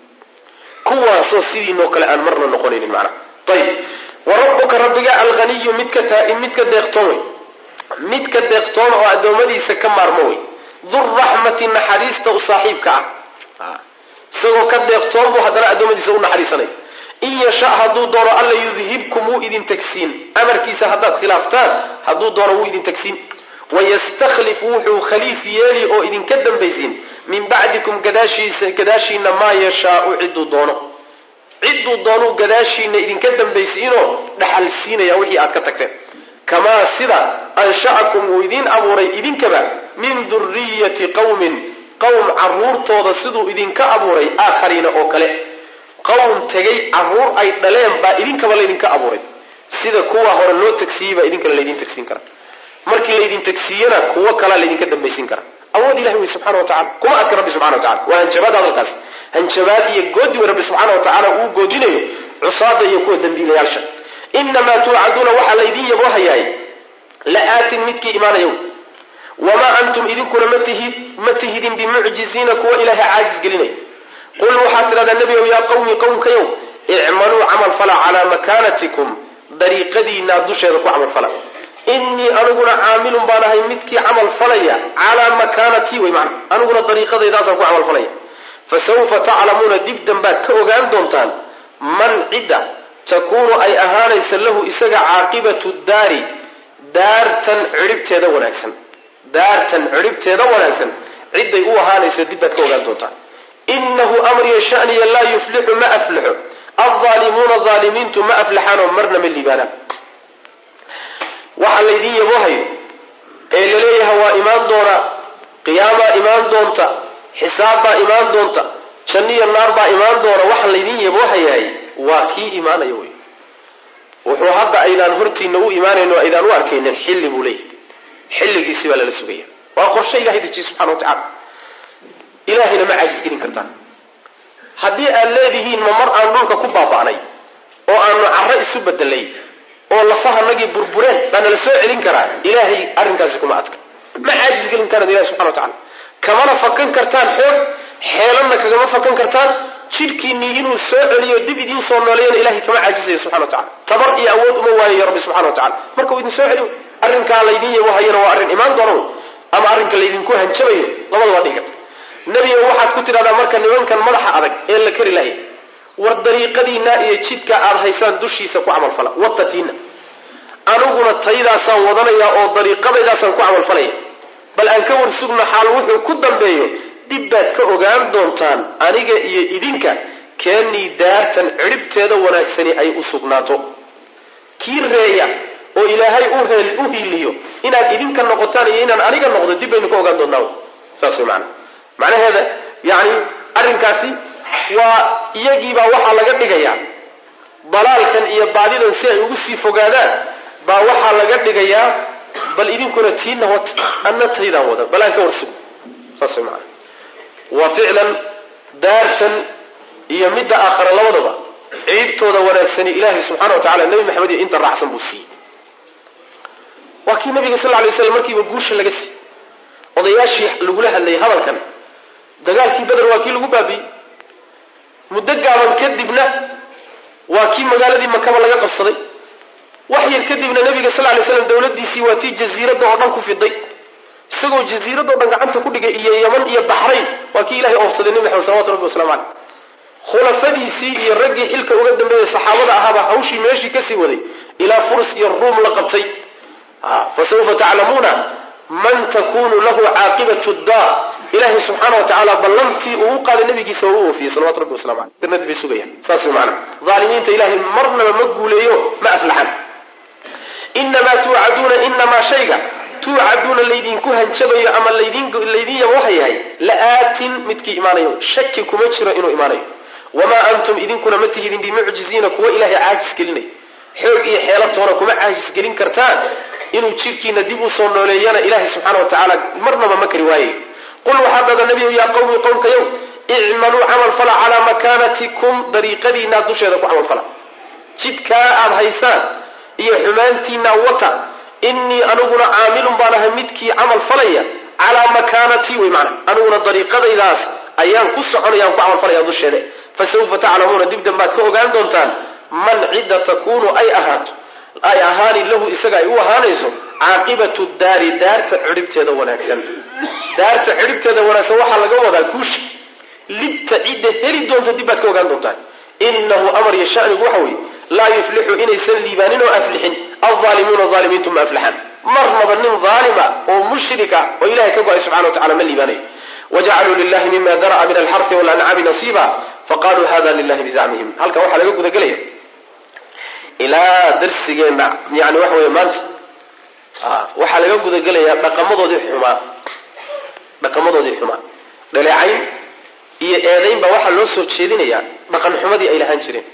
Speaker 1: kuwaasoo sidiinoo kale aan marna noqonaynin macnaha ayib wa rabbuka rabbiga alghaniyu midka taa midka deeqtoon wey midka deeqtoon oo addoommadiisa ka maarmo wey durraxmati naxariista u saaxiibka ah isagoo ka deeqtoon buu haddana addoommadiisa u naxariisanay in yasha hadduu doono alla yudhibkum wuu idin tegsiin amarkiisa haddaad khilaaftaan hadduu doono wuu idin tegsiin wayastakhlif wuxuu khaliif yeeli oo idinka dambaysiin min bacdikum gadaashiisa gadaashiina maa yashaau cidduu doono cidduu doonuu gadaashiina idinka dambaysiinoo dhaxal siinaya wixii aad ka tagteen kamaa sida ansha'akum uu idiin abuuray idinkaba min duriyati qawmin qowm carruurtooda siduu idinka abuuray aakhariina oo kale qowm tegay carruur ay dhaleen baa idinkaba laydinka abuuray sida kuwa hore loo tagsiiyey baa idinkana laydin tagsiin kara markii laydin tagsiiyana kuwo kalaa laydinka dambaysiin kara awood ilahi wey subxana wa tacala kuma adka rabbi subxana wa tacala waa hanjabaad hadalkaas hanjabaad iyo goodi wey rabbi subxaana wa tacaala uu goodinayo cusaada iyo kuwa dambiilayaalsha inamaa tuucaduuna waxaa laydin yaboohayaay la-aatin midkii imaanayow wamaa antum idinkuna ma tihidin bimucjiziina kuwa ilaahay caajis gelinaya qul waxaad tidhahdaa nebigow yaa qawmi qowmkayow icmaluu camal fala calaa makaanatikum dariiqadiinaa dusheeda ku camal fala innii aniguna caamilun baan ahay midkii camal falaya calaa makaanatii wey macna aniguna dariiqadaydaasaan ku camal falaya fa sawfa taclamuuna dib dambaad ka ogaan doontaan man cidda takuunu ay ahaanaysa lahu isaga caaqibatu daari daartan cidhibteeda wanaagsan daartan cidhibteeda wanaagsan cidday u ahaanaysa dib baad ka ogaan doontaan inahu amriya shaniya laa yuflixu ma aflaxo aldaalimuuna aalimiintu ma aflaxaanoo marna ma liibaanaan waxa laydin yaboohayo ee laleeyahay waa imaan doonaa qiyaamaa imaan doonta xisaabbaa imaan doonta janniyo naar baa imaan doona waxa laydin yaboohayaay waa kii imaanaya wey wuxuu hadda aydaan hortiina u imaanayno aydaan u arkaynin xilli buu leeyahay xilligiisi baa lala sugaya waa qorshe ilahay dejiye subxana wa tacala ilaahayna ma caajis gelin kartaan haddii aad leedihiin ma mar aan dhulka ku baaba'nay oo aanu carro isu bedelay oo lafahanagii burbureen baa nala soo celin karaa ilaahay arrinkaasi kuma adka ma caajis gelin karaan ilahi subxana wa tacala kamana fakan kartaan xoog xeelanna kagama fakan kartaan jidhkiinnii inuu soo celiyo dib idiin soo nooleeyana ilahay kama caajisaya subxana wa tacala tabar iyo awood uma waayayo rabbi subxana wa tacala marka uu idin soo celiyo arrinkaa laydin yabohayana waa arrin imaan doona wey ama arrinka laydinku hanjabayo labada waa dhihi karta nebiga waxaad ku tidhahdaa marka nimankan madaxa adag ee la kari lahay war dariiqadiina iyo jidka aada haysaan dushiisa ku camalfala watatiina aniguna taydaasaan wadanaya oo dariiqadaydaasaan ku camalfalaya bal aan ka warsugno xaal wuxuu ku dambeeyo dib baad ka ogaan doontaan aniga iyo idinka keennii daartan cidhibteeda wanaagsani ay u sugnaato kii reeya oo ilaahay u hiiliyo inaad idinka noqotaan iyo inaan aniga noqdo dib baynu ka ogaan doonaa saas way macana macnaheeda yani arrinkaasi waa iyagiibaa waxaa laga dhigayaa dalaalkan iyo baadidan si ay ugu sii fogaadaan baa waxaa laga dhigayaa bal idinkuna tiina wad anna taydaan wada bal aan ka warsug saas way macana waa ficlan daartan iyo midda aakhara labadaba ciibtooda wanaagsani ilaahay subxana wa tacala nebi maxamed iyo inta raacsan buu siiyey waa kii nabiga sal lay slam markiiba guusha laga siiyey odayaashii lagula hadlayay hadalkan dagaalkii beder waa kii lagu baabi'ey muddo gaaban kadibna waa kii magaaladii makaba laga qabsaday wax yar kadibna nabiga sal lay slam dawladiisii waa tii jasiiradda oo dhan ku fiday isagoo jasiiradoo dhan gacanta ku dhigay iyo yaman iyo baxrayn waa kii ilahay oofsaday nebi maxamed salawatu rabbi waslamu caleyh khulafadiisii iyo raggii xilka uga dambeeyay saxaabada ahaaba hawshii meeshii kasii waday ilaa furs iyo ruum la qabtay fasawfa taclamuuna man takunu lahu caaqibatu daar ilahay subxaana wa tacaala ballantii uu u qaaday nabigiisa waa u oofiyey salawatu rabbi waslamu caleyh jannadii bay sugayaan saas way macana aalimiinta ilahay marnaba ma guuleeyo ma aflaxan inamaa tuucaduuna inamaa shayga tuucaduuna laydinku hanjabayo ama laydin yabohayahay la-aatin midkii imaanayo shaki kuma jiro inuu imaanayo wamaa antum idinkuna ma tihidin bimucjiziina kuwa ilahay caajis gelinay xoog iyo xeelatoona kuma caajis gelin kartaan inuu jidhkiina dib u soo nooleeyana ilahay subxaana wa tacaala marnaba ma kari waaye qul waxaa dada nebiyu yaa qawmi qowmkayow icmaluu camal fala calaa makaanatikum dariiqadiinaa dusheeda ku camal fala jidkaa aada haysaan iyo xumaantiina wata innii aniguna caamilun baan ahay midkii camal falaya calaa makaanatii wey macana aniguna dariiqadaydaas ayaan ku soconaya aan ku camal falaya dusheeda fa sawfa taclamuuna dibdan baad ka ogaan doontaan man cidda takuunu ay ahaato ay ahaani lahu isaga ay u ahaanayso caaqibatu daari daarta cidhibteeda wanaagsan daarta cidhibteeda wanaagsan waxaa laga wadaa guusha libta cidda heli doonta dib baad ka ogaan doontaan inahu amar iyo shanigu waxa weeye laa yuflixu inaysan liibaanin oo aflixin alzaalimuuna aalimiintu ma aflaxaan marnaba nin aalima oo mushrika oo ilahay ka go-ay subxana wa tacala ma liibaanayo wajacaluu lilahi mima dara'a min alxarfi walancaami nasiiba faqaluu hada lilahi bizacmihim halkan waxaa laga gudagelaya ilaa darsigeenna yani waxa wey maanta waxaa laga gudagelayaa dhaqamadoodii xumaa dhaqamadoodii xumaa dhaleecayn iyo eedayn baa waxaa loo soo jeedinayaa dhaqan xumadii ay lahaan jireen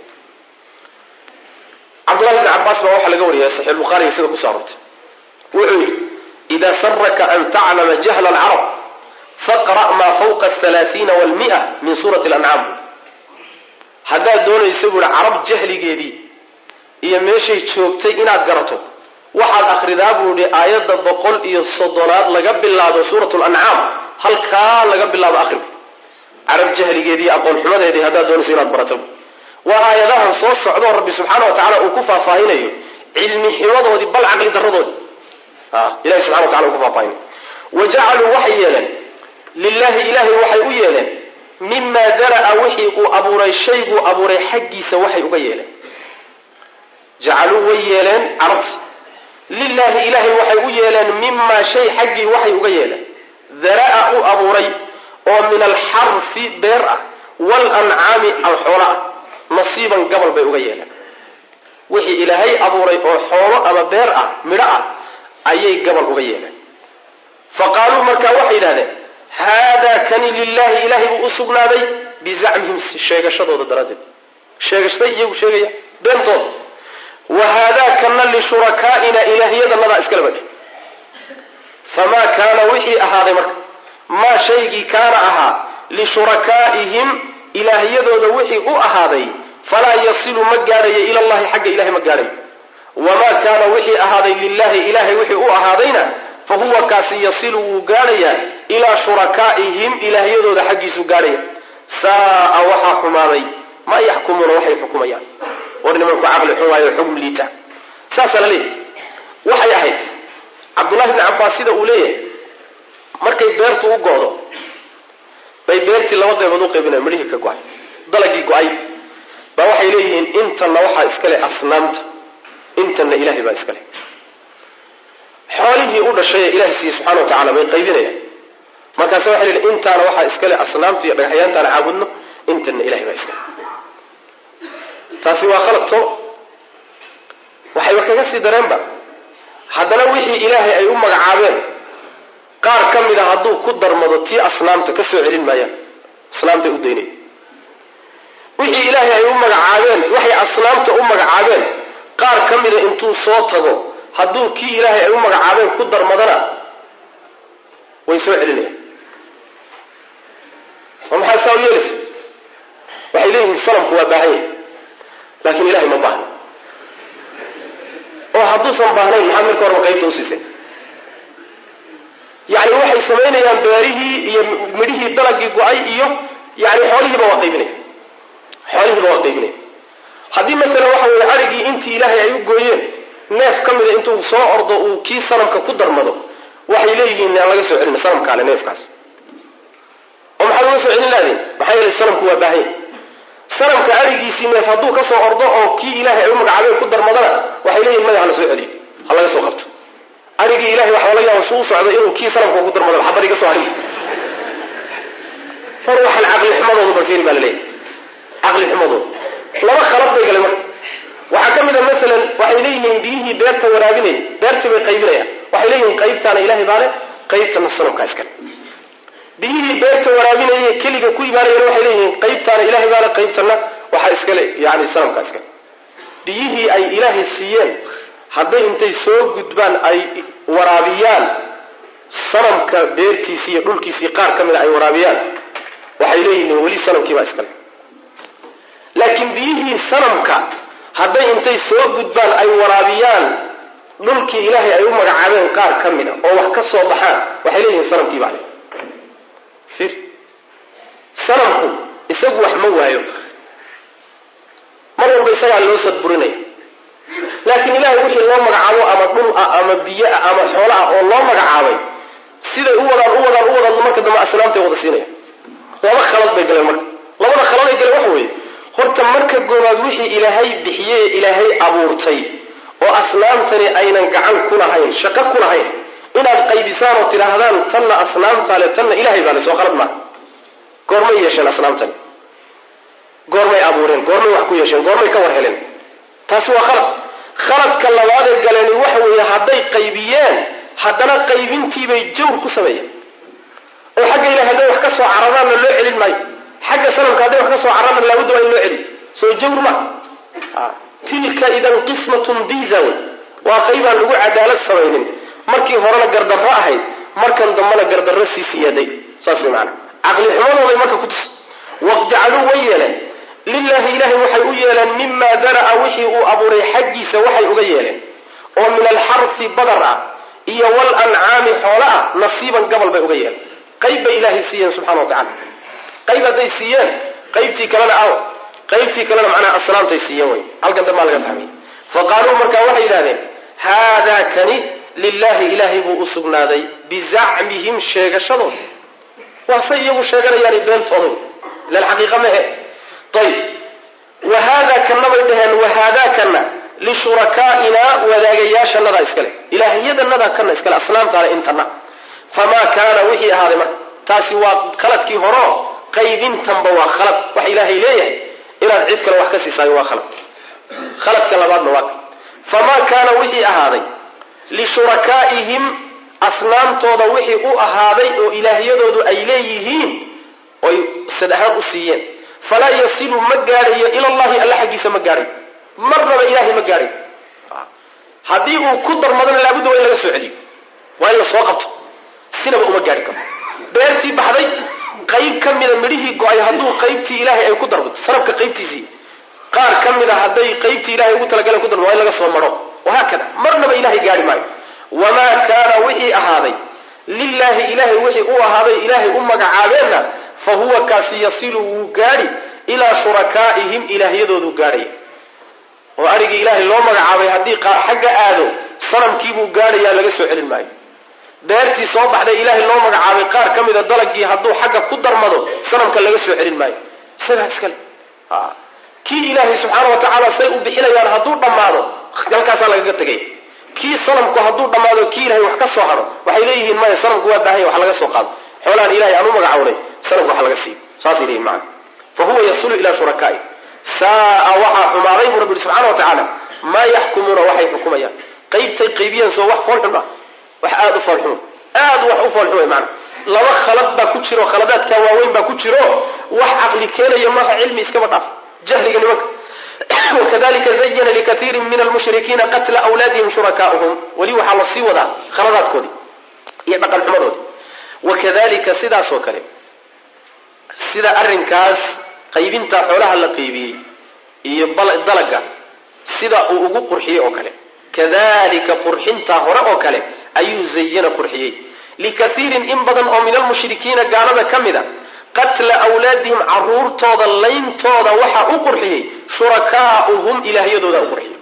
Speaker 1: cabdullahi bni cabaas baa waxaa laga wariyay saxiix bukhaariga sida kusoo arortay wuxuu yidhi ida saraka an taclama jahla alcarab faqra' maa fawqa athalaathiina walmi'a min suurati alancaam haddaad doonaysa buu ihi carab jahligeedii iyo meeshay joogtay inaad garato waxaad akridaa buu ihi aayadda boqol iyo soddonaad laga bilaabo suurat lancaam halkaa laga bilaabo akriga carab jahligeedii aqoon xumadeedii haddaad doonaysa inaad barato waa aayadahan soo socdoo rabbi subxaana wa tacala uu ku faahfaahinayo cilmi ximadoodii bal caqli daradoodii ilahi subxana wa tacala uu ku faahfaahinayo wa jacaluu waxay yeeleen lilahi ilaahay waxay u yeeleen mimaa dara'a wixii uu abuuray shayguu abuuray xaggiisa waxay uga yeeleen jacaluu way yeeleen carabti lilaahi ilaahay waxay u yeeleen mimaa shay xaggii waxay uga yeeleen dara'a u abuuray oo min alxarfi beer ah waalancaami alxoola ah nasiiban gabal bay uga yeeleen wixii ilaahay abuuray oo xoolo ama beer ah midho ah ayay gabal uga yeeleen fa qaaluu markaa waxay yidhahdeen haadaa kani lilaahi ilaahay buu u sugnaaday bizacmihim sheegashadooda daraaddeed sheegashaday iyagu sheegaya beentooda wa haadaa kana lishurakaaina ilaahiyadanadaa iskala badhe famaa kaana wixii ahaaday marka maa shaygii kaana ahaa lishurakaaihim ilaahiyadooda wixii u ahaaday falaa yasilu ma gaadhayo ila llahi xagga ilahay ma gaadhayo wamaa kaana wixii ahaaday lilahi ilahay wixii u ahaadayna fa huwa kaasi yasilu wuu gaadhayaa ilaa shurakaa'ihim ilaahyadooda xaggiisuu gaadhaya saa'a waxaa xumaaday ma yaxkumuuna waxay xukumayaan war nimanku caqli xun waayo xugm liita saasaa la leeyahy waxay ahayd cabdullahi bni cabbaas sida uu leeyahay markay beertu u go'do bay beertii laba qaybood u qaybinayan midhihii ka go-ay dalagii go-ay baa waxay leeyihiin intanna waxaa iskale asnaamta intanna ilaahay baa iskale xoolihii u dhashay ee ilahay siiye subxana wa tacala bay qaybinayaan markaase waxay leeyihin intaana waxaa iskale asnaamta iyo dhagaxyaantaana caabudno intanna ilahay baa iskale taasi waa khaladto waxayba kaga sii dareenba haddana wixii ilaahay ay u magacaabeen qaar ka mid a hadduu ku darmado tii asnaamta ka soo celin maayaan asnaamtay u daynaya wixii ilaahay ay u magacaabeen waxay asnaamta u magacaabeen qaar ka mida intuu soo tago hadduu kii ilaahay ay u magacaabeen ku darmadana way soo celinayaan ma maxaa saa u yeelaysa waxay leeyihiin sanamku waa baahan yahy laakiin ilahay ma baahna oo hadduusan baahnayn maxaad marka horeba qaybta usiisay yani waxay samaynayaan beerihii iyo midhihii dalagii go-ay iyo yani xoolihiiba waa qaybinaya xoolihiiba waa qaybinaya haddii masala waxa weye arigii intii ilaahay ay u gooyeen neef ka mida intuu soo ordo uu kii sanamka ku darmado waxay leeyihiin aan laga soo celina sanamkaale neefkaas oo maxaad uga soo celin lahdeen maxaa yeelay sanamku waa baahanya sanamka arigiisii neef hadduu ka soo ordo oo kii ilaahay ay u magacaabeen ku darmadana waxay leeyihin maya hala soo celiyo ha laga soo qabto arigii ilahay waxaa laga yaaba suu socday inuu kii sanamka ku darmado xabar iga soo harin far waxaan caqli xumadooda barkeeni baa laleeyahay caqli xumadooda laba khalad bay galay marka waxaa ka mid a masalan waxay leeyihiin biyihii beerta waraabinay beertii bay qaybinayaan waxay leeyihiin qaybtaana ilaahay baale qaybtana sanamkaa iskale biyihii beerta waraabinaya keliga ku imaanayana waxay leeyihiin qaybtaana ilahay baale qaybtana waxaa iskale yani sanamkaa iskale biyihii ay ilaahay siiyeen hadday intay soo gudbaan ay waraabiyaan sanamka beertiisii iyo dhulkiisii qaar ka mida ay waraabiyaan waxay leeyihiin weli sanamkiibaa iskale laakiin biyihii sanamka hadday intay soo gudbaan ay waraabiyaan dhulkii ilaahay ay u magacaabeen qaar ka mid a oo wax ka soo baxaan waxay leeyihiin sanamkii baa le ir sanamku isagu wax ma waayo mar walba isagaa loo sadburinaya laakiin ilahay wixii loo magacaabo ama dhul ah ama biyo ah ama xoolo ah oo loo magacaabay siday u wadaan u wadaan u wadaan marka dambe asnaamtay wada siinaya laba khalad bay galeen marka labada khalad ay galeen waxa weeye horta marka goobaad wixii ilaahay bixiyey ee ilaahay abuurtay oo asnaamtani aynan gacan ku lahayn shaqo ku lahayn inaad qaybisaan oo tidhaahdaan tanna asnaamtaale tanna ilahay baale soo khalad maaha goormay yeesheen asnaamtani goormay abuureen goormay wax ku yeesheen goormay ka war heleen taasi waa khalad khaladka labaadee galeeni waxa weeye hadday qaybiyeen haddana qaybintiibay jawr ku sameeyeen oo xagga ilahay hadday wax ka soo cararaanna loo celin maayo xagga sanamka hadday wax ka soo cararaanna laabudda waa in loo celiyo soo jawr ma tilka idan qismatun diza wey waa qaybaan lagu cadaalad samaynin markii horena gardarro ahayd markan dambena gardarro sii siyaaday saas way maana caqli xumadooday marka ku tus waqjacaluu way yeeleen lilahi ilahay waxay u yeeleen mima dara'a wixii uu abuuray xaggiisa waxay uga yeeleen oo min alxarfi badar ah iyo walancaami xoolo ah nasiiban gabal bay uga yeeleen qayb bay ilaahay siiyeen subxana wa tacala qayb hadday siiyeen qaybtii kalena aw qaybtii kalena macnaha asnaamtay siiyeen wey halkan dambaa laga fahmay fa qaaluu markaa waxay yidhahdeen haadaa kani lilahi ilaahay buu u sugnaaday bizacmihim sheegashadooda waa say iyagu sheeganayaani beentooda ilan xaqiiqa mehe ayb wa haadaa kana bay dhaheen wa haadaa kana lishurakaainaa wadaagayaashanadaa iskale ilaahiyadanadaa kana iskale asnaamtaale intana famaa kaana wixii ahaaday marka taasi waa khaladkii horeo qaybintanba waa khalad wax ilaahay leeyahay inaad cid kale wax ka siisaayo waa khalad khaladka labaadna waa famaa kaana wixii ahaaday lishurakaaihim asnaamtooda wixii u ahaaday oo ilaahyadoodu ay leeyihiin oy sad ahaan u siiyeen falaa yasilu ma gaadhayo ilallahi alla xaggiisa ma gaadhayo marnaba ilahay ma gaadhayo haddii uu ku darmadana laabudda waa in laga soo celiyo waa in la soo qabto sinaba uma gaadhi karo beertii baxday qayb ka mida midhihii go-ay hadduu qaybtii ilaahay ay ku darmato sanabka qaybtiisii qaar ka mid a hadday qaybtii ilahay ugu talagaleen ku darmado waa in laga soo maro wahaakada marnaba ilahay gaadhi maayo wamaa kaana wixii ahaaday lilaahi ilaahay wixii u ahaaday ilaahay u magacaabeenna fa huwa kaasi yasilu wuu gaadhi ilaa shurakaa'ihim ilaahyadoodu gaadhaya oo arigii ilaahay loo magacaabay haddii qaar xagga aado sanamkiibuu gaadhayaa laga soo celin maayo beertii soo baxday ilaahay loo magacaabay qaar ka mida dalagii hadduu xagga ku darmado sanamka laga soo celin maayo isagaa iskale kii ilaahay subxaana wa tacaala say u bixinayaan hadduu dhammaado halkaasaa lagaga tegay kii sanamku hadduu dhammaado kii ilahay wax ka soo hado waxay leeyihiin maya sanamku waa baahanya wax laga soo qaado xoolahan ilahay aan u magacawnay sanamku wax laga siiyo saasay leeyihin macana fa huwa yasulu ilaa shurakaai saaa waxaa xumaaday buu rabbi yihi subxana wa tacaala maa yaxkumuuna waxay xukumayaan qaybtay qaybiyeen soo wax foolxun ah wax aada u foolxun aada wax u foolxun way maana laba khalad baa ku jiro khaladaadkaa waaweyn baa ku jiro wax caqli keenaya maaha cilmi iskaba dhaaf jahliga nimanka wakadalika zayana likaiirin min almushrikiina qatla awlaadihim shurakaauhum weli waxaa lasii wadaa khaladaadkoodii iyo dhaqan xumadoodii wakadalika sidaasoo kale sida arrinkaas qaybinta xoolaha la qaybiyey iyo dalaga sida uu ugu qurxiyey oo kale kadalika qurxintaa hore oo kale ayuu zayana qurxiyey likaiirin in badan oo min almushrikiina gaalada ka mid a qatla awlaadihim caruurtooda layntooda waxaa u qurxiyey shurakaauhum ilaahyadooda u qurxiyey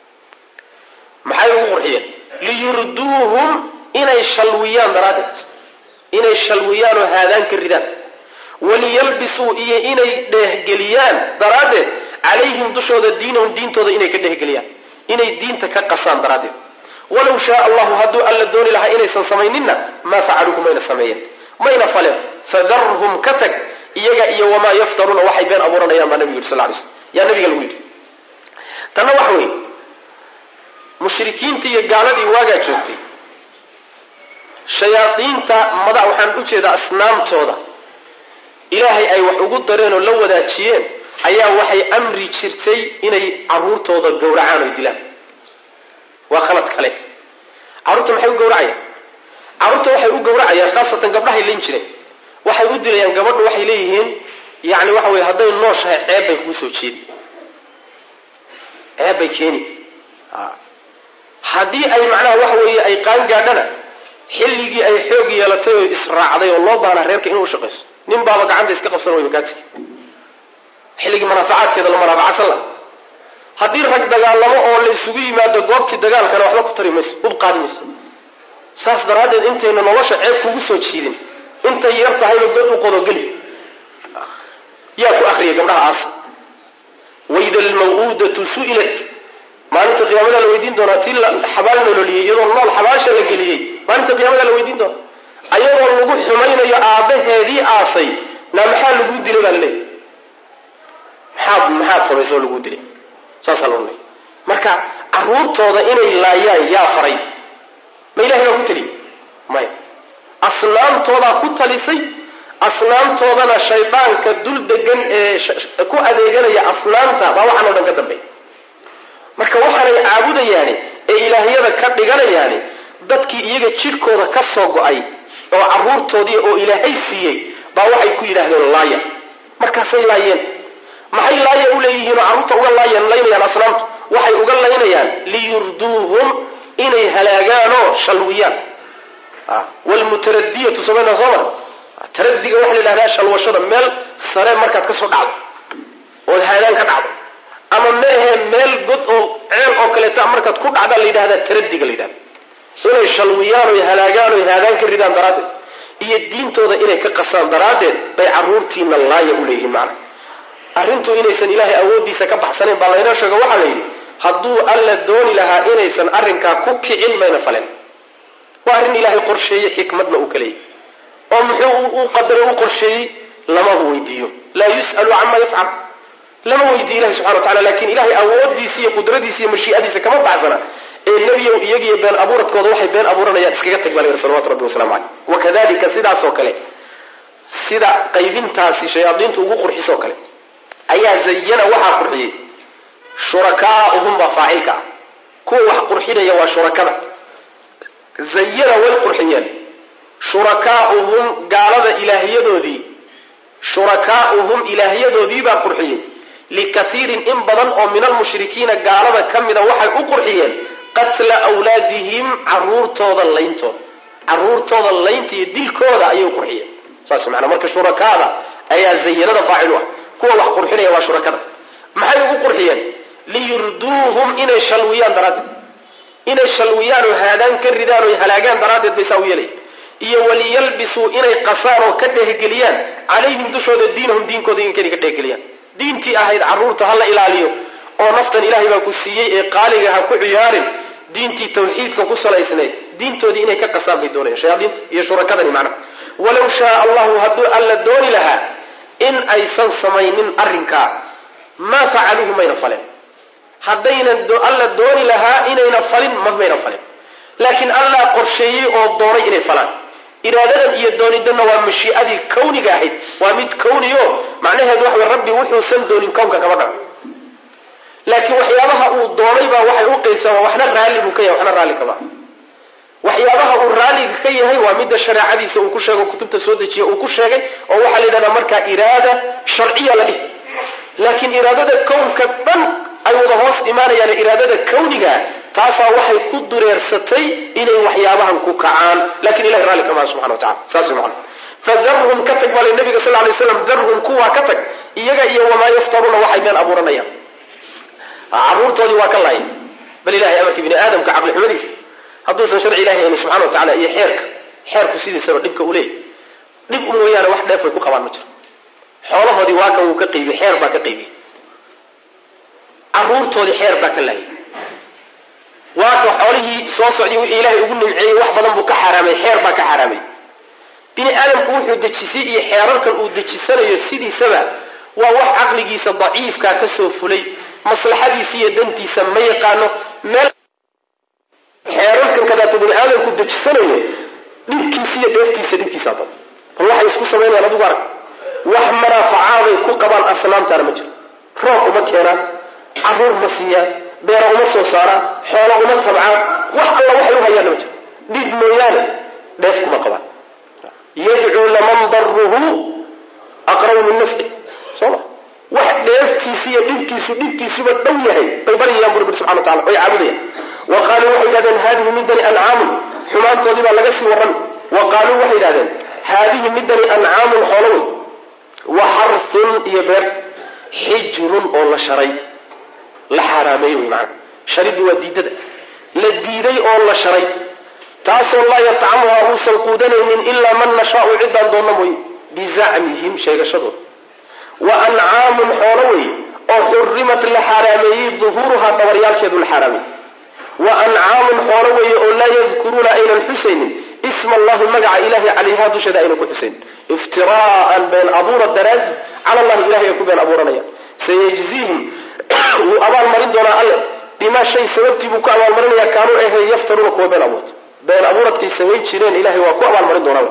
Speaker 1: maxay ugu qurxiyeen liyurduuhum inay shalwiyaan daraaddeed inay shalwiyaan oo haadaan ka ridaan waliyalbisuu iyo inay dheehgeliyaan daraaddeed calayhim dushooda diinahum diintooda inay ka dheehgeliyaan inay diinta ka qasaan daraaddeed walow shaa allahu hadduu alla dooni lahaa inaysan samayninna maa facaluuhu mayna sameeyeen mayna faleen fadarhum ka tag iyaga iyo wamaa yaftaruuna waxay been abuuranayaan baa nabigu yidhi sal lay slm yaa nabiga lagu yidhi tanna waxa weeye mushrikiintii iyo gaaladii waagaa joogtay shayaadiinta mada waxaan u jeedaa asnaamtooda ilaahay ay wax ugu dareen oo la wadaajiyeen ayaa waxay amri jirtay inay caruurtooda gowracaan oy dilaan waa khalad kale carruurta maxay u gowracayaan carruurta waxay u gowracayaan khaasatan gabdhahay layn jireen waxay u dilayaan gabadhu waxay leeyihiin yani waxa weye hadday nooshahay ceeb bay kugu soo jeedi ceeb bay keeni haddii ay macnaha waxa weeye ay qaan gaadhana xilligii ay xoog yeelatay oo israacday oo loo baanaa reerka inuu ushaqayso nin baaba gacanta iska qabsan way makaati xilligii manaafacaadkeeda la manaafacadsan laha haddii rag dagaalamo oo la isugu yimaado goobtii dagaalkana waxba ku tari mayso ub qaadi mayso saas daraaddeed intayna nolosha ceeb kugu soo jiidin intay yar tahayba god u qodogeli yaa ku akriya gabdhaha aasa waida almaw'uudatu su'ilat maalinta qiyaamada la weydiin doonaa tii xabaal nololiyey iyadoo nool xabaasha la geliyey maalinta qiyaamada la weydiin doona ayadoo lagu xumaynayo aabbaheedii aasay na maxaa laguu dilay baa laleeyahy maxaad maxaad samaysoo laguu dilay saasaa la odhanaya marka carruurtooda inay laayaan yaa faray ma ilahay baa ku teliy maya asnaamtoodaa ku talisay asnaamtoodana shaydaanka dul degan ee ku adeeganaya asnaamta baa waxaan o dhan ka dambeey marka waxaanay caabudayaani ee ilaahyada ka dhiganayaani dadkii iyaga jidhkooda ka soo go-ay oo carruurtoodii oo ilaahay siiyey baa waxay ku yidhaahdeen laaya markaasay laayeen maxay laaya u leeyihiin oo carruurta uga laayan laynayaan asnaamtu waxay uga laynayaan liyurduuhum inay halaagaanoo shalwiyaan wlmutaradiyatu samayna soo mar taradiga waxa la yidhahdaa shalwashada meel sare markaad kasoo dhacdo ood haadaan ka dhacdo ama meehe meel god oo ceel oo kaleeta markaad ku dhacdaa la yidhahdaa taradiga la yidhahda inay shalwiyaan oy halaagaan oy haadaan ka ridaan daraaddeed iyo diintooda inay ka qasaan daraaddeed bay carruurtiina laaya u leeyihiin macna arrintu inaysan ilaahay awooddiisa ka baxsanayn baa laynoo sheego waxaa la yidhi hadduu alla dooni lahaa inaysan arrinkaa ku kicin mayna falen waa arrin ilaahay qorsheeyey xikmadna uu kaleeyay oo muxuu u qadaro u qorsheeyey lama weydiiyo laa yus'alu cama yafcal lama weydiiyo ilahi subxana wa tacala lakin ilahay awooddiisa iyo qudradiisa iyo mashii'adiisa kama baxsana ee nebiyow iyagiyo been abuuradkooda waxay been abuuranayaan iskaga tag baa la yidhi salawatu rabbi wasalamu caleyh wakadalika sidaasoo kale sida qaybintaasi shayaadiintu ugu qurxisoo kale ayaa zayana waxaa qurxiyey shurakaauhum baa faacilka ah kuwa wax qurxinaya waa shurakada zayana way qurxiyeen shurakaauhum gaalada ilaahyadoodii shurakaauhum ilaahyadoodii baa qurxiyey likaiirin in badan oo min almushrikiina gaalada ka mida waxay u qurxiyeen qatla wlaadihim caruurtooda layntooda caruurtooda laynta iyo dilkooda ayay qurxiyeen saas maanaa marka shurakaada ayaa zayanada faacil u ah kuwa wax qurxinaya waa shurakada maxay ugu qurxiyeen liyurduuhum inay shalwiyaan daraaddeed inay shalwiyaan oo haadaan ka ridaan oo halaagaan daraaddeed bay saa u yeelaya iyo waliyalbisuu inay qasaan oo ka dheehgeliyaan calayhim dushooda diinahum diinkooda inay ka dheehgeliyaan diintii ahayd carruurta ha la ilaaliyo oo naftan ilaahay baa ku siiyey ee qaaliga ha ku ciyaarin diintii tawxiidka ku salaysnayd diintoodii inay ka qasaan bay doonayaan shayaadiinta iyo shurakadani macnaha walow shaaa allahu hadduu alla dooni lahaa in aysan samaynin arrinkaa maa facaluuhu mayna falen haddaynan alla dooni lahaa inayna falin ma mayna falin laakiin allah qorsheeyey oo doonay inay falaan iraadadan iyo doonidanna waa mashii'adii kawniga ahayd waa mid kawniyo macnaheedu waxa way rabbi wuxuusan doonin kownka kama dhaco laakiin waxyaabaha uu doonay baa waxay u qaybsamaa waxna raalli buu ka yahay waxna raalli kama waxyaabaha uu raalliga ka yahay waa midda shareecadiisa uu ku sheego kutubta soo dejiya uu ku sheegay oo waxaa la yidhahdaa markaa iraada sharciya la dhihi laakiin iraadada kownka dhan ay wada hoos imaanayaan iraadada kawniga taasaa waxay ku dureersatay inay waxyaabahan ku kacaan lakin ilahay raalli kamaha subxana wa tacala saas way macana fadarhum ka tag baa la nabiga sal lay slam darhum kuwaa ka tag iyaga iyo wamaa yaftaruuna waxay been abuuranayaan carruurtoodii waa ka laaya bal ilahay amarkii bini aadamka caqli xumadiisa hadduusan sharci ilahi hayni subxana wa tacala iyo xeerka xeerku sidiisaba dhibka u leeyahy dhib u mooyaane wax dheef way ku qabaan ma jiro xoolahoodii waa kan wuu ka qaybiyey xeer baa ka qaybiyey carruurtoodii xeer baa ka laayay waa ka xoolihii soo socday wixii ilaahay ugu nimceeyey wax badan buu ka xaaraamay xeer baa ka xaaraamay bini aadamku wuxuu dejisay iyo xeerarkan uu dejisanayo sidiisaba waa wax caqligiisa daciifkaa ka soo fulay maslaxadiisa iyo dantiisa ma yaqaano meel xeerarkan kadaata bini aadamku dejisanayo dhibkiisa iyo dheeftiisa dhibkiisa badan bal waxay isku samaynayaan adigu arag wax manaafacaabay ku qabaan asnaamtaana ma jiro roob uma keenaan carruur ma siiyaan beera uma soo saaraan xoolo uma tabcaan wax alla waxay u hayaanna ma jiro dhib mooyaane dheef kuma qabaan yadcuu laman daruhu aqrabu min nafci soo ma wax dheeftiisi iyo dhibkiisu dhibkiisuba dhow yahay bay baryayaan buri buri subxana watacala oy caabudayaan wa qaaluu waxay yidhahdeen haadihi midani ancaamun xumaantoodii baa laga sii warran wa qaaluu waxay yidhahdeen haadihi midani ancaamun xoolo wey wa xarfun iyo beer xijrun oo la sharay la xaaraameeyey wey maana shariddu waa diidada la diiday oo la sharay taasoo laa yatcamuhaa uusan quudanaynin ilaa man nashaau ciddaan doonna mooye bizacmihim sheegashadooda wa ancaamun xoolo wey oo xurimat la xaaraameeyey duhuuruhaa dhabaryaalkeedu la xaaraameeyey wa ancaamun xoolo weeye oo laa yadkuruuna aynan xusaynin isma allahi magaca ilahi calayha dusheeda aynan ku xusayn iftiraa'an been abuura daraadi cala allahi ilahay ay ku been abuuranayaan sayajziihim wuu abaalmarin doonaa alle bimaa shay sababtii buu ku abaalmarinaya kaanuu ahe yaftaruuna kuwa been abuurta been abuuradkay samayn jireen ilahay waa ku abaalmarin doonaa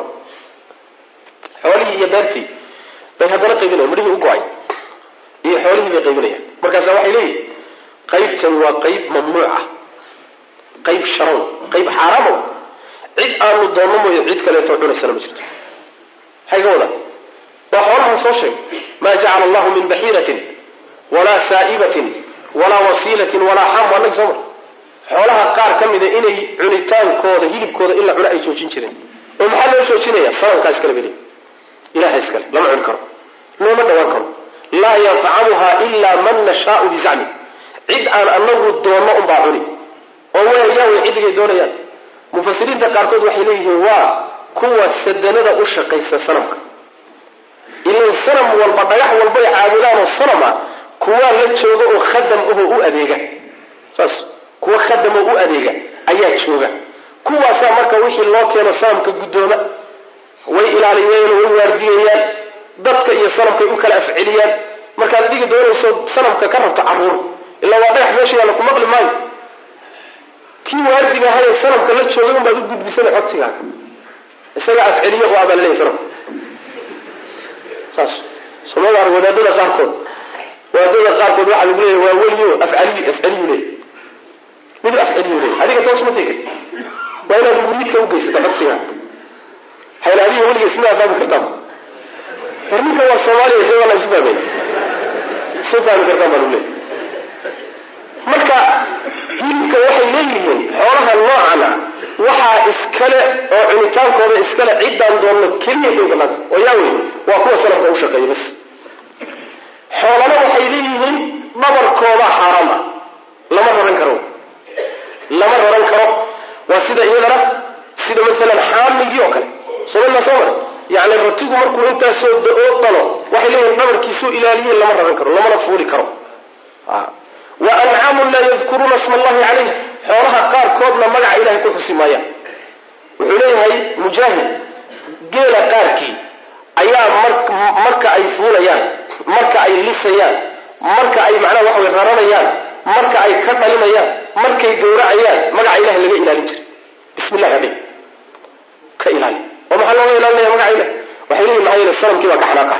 Speaker 1: xoolihii iyo beertii bay haddana qaybinayan midhihii u go-ay iyo xoolihii bay qaybinayaan markaasa waxay leeyihin qaybtan waa qayb mamnuuc ah qayb sharow qayb xaaraamo cid aanu doonno mooye cid kaleeto cunaysana ma jirto maxay ka wadaan waa xoolahan soo sheegay maa jacala allahu min baxiiratin walaa saa'ibatin walaa wasiilatin walaa xam waa nagi soo mar xoolaha qaar ka mida inay cunitaankooda hilibkooda in la cuno ay joojin jireen oo maxaa loo joojinaya sanamkaa iskale beli ilaha iskale lama cuni karo looma dhawaan karo laa yatcamuha ilaa man nashaau bizacmi cid aan anagu doonno unbaa cuni oo wayaa way ciddigay doonayaan mufasiriinta qaarkood waxay leeyihiin waa kuwa sadanada u shaqaysa sanamka ilan sanam walba dhagax walbay caabudaanoo sanama kuwaa la jooga oo khadam ahoo u adeega saas kuwa khadam oo u adeega ayaa jooga kuwaasaa marka wixii loo keeno sanamka guddooma way ilaaliyeen way waardiyayaan dadka iyo sanamkay u kala afceliyaan markaad dhigi doonayso sanamka ka rabto caruur ilaa waa dhagax meesha yaalla ku maqli maayo kii waardiga ahaye sanamka la joogay unbaad u gudbisana codsigaaga isaga afceliyo oo abaa laleeyahy sanamka saas soomada ar wadaadada qaarkood wadaadada qaarkood waxaa lagu leeyahy waa weliyo afcaliy afceliyu leeyahy mid afceliyu leeyahy adiga toos ma tegi karti waa inaad muridka u geysata codsigaaga hayla adiga weliga isma fahmi kartaan war ninka waa soomaaliya isaga la isu fahmay isu fahmi kartaan baa lagu leeyahy marka hilibka waxay leeyihiin xoolaha noocana waxaa iskale oo cunitaankooda iskale ciddaan doonno keliya bay banaanta oo yaa wey waa kuwa sanamka u shaqeeya bas xoolana waxay leeyihiin dhabarkooda xaaraam ah lama raran karo lama raran karo waa sida iyadana sida maalan xaamigii oo kale sooma soo mare yani ratigu markuu intaasoo da-oo dhalo waxay leeyihiin dhabarkiisuu ilaaliye lama raran karo lamana fuuli karo wa ancaamun laa yadkuruuna sma allahi calayh xoolaha qaarkoodna magaca ilahay ku xusi maayaan wuxuu leeyahay mujaahid geela qaarkii ayaa marka ay fuulayaan marka ay lisayaan marka ay macnaha waxa way raranayaan marka ay ka dhalinayaan markay gowracayaan magaca ilahay laga ilaalin jiray bismi llahi adhi ka ilaali oo maxaa looga ilaalinaya magaca ilahi waxay leeyihin maxaa yeele sanamkii baa ka xanaaqahay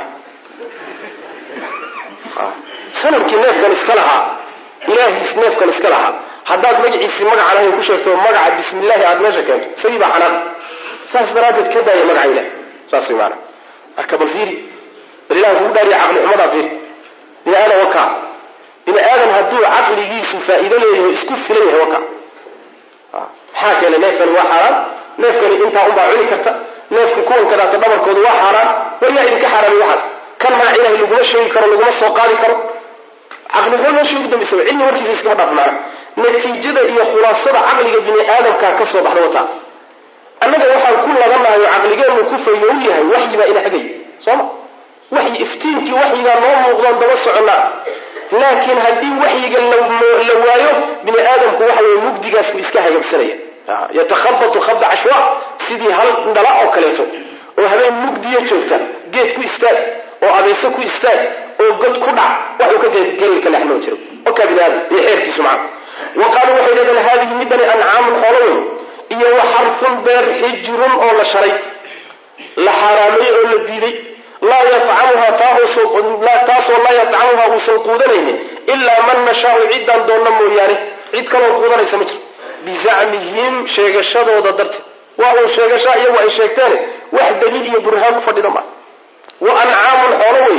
Speaker 1: sanamkii neefkan iska lahaa ilaahiis neefkan iska lahaa haddaad magaciisii magacaan ahayn ku sheegto magaca bismillahi aada meesha keento isagii baa xanaaq saas daraaddeed ka daaya magaca ilahi saas way maana marka bal fiiri bal ilaha kugu dhaariya caqli xumadaa fiiri bini aadan waka bini aadan hadduu caqligiisu faa'iido leeyahay isku filan yahay waka maxaa keenay neefkani waa xaaraan neefkani intaa unbaa cuni karta neefka kuwan kadaata dhabarkooda waa xaaraan war yaa idinka xaaraamay waxaas kan magaca ilahay laguma sheegi karo laguma soo qaadi karo caqligo meesha ugu dambaysa cilmi warkiisa iskama dhaaf maana natiijada iyo khulaasada caqliga bini aadamkaa ka soo baxda wataa annaga waxaan ku labanahay oo caqligeenu ku fayow yahay waxyi baa ina xagay sooma waxyi iftiinkii waxyigaa noo muuqdoon daba soconnaa laakiin haddii waxyiga la waayo bini aadamku waxa weye mugdigaas buu iska hagabsanaya yatakhabatu khabda cashwa sidii hal dhala oo kaleeto oo habeen mugdiya joogta geed ku istaag oo abeeso ku istaag oo god ku dhac waxuu ka geli ka leexnoo jiro okaa bini aadam iyo xeerkiisu maca wa qaaluu waxay leedahen haadihi midani ancaamun xoolo weyn iyo wa xarfun beer xijrun oo la sharay la xaaraamay oo la diiday laa yatcamuha taasoo laa yatcamuha uusan quudanaynin ilaa man nashaau ciddaan doonna mooyaane cid kaloo quudanaysa ma jiro bizacmihim sheegashadooda darteed waa uun sheegashaa iyagu ay sheegteen wax daliil iyo burhaan ku fadhida maa wa ancaamun xoolo wey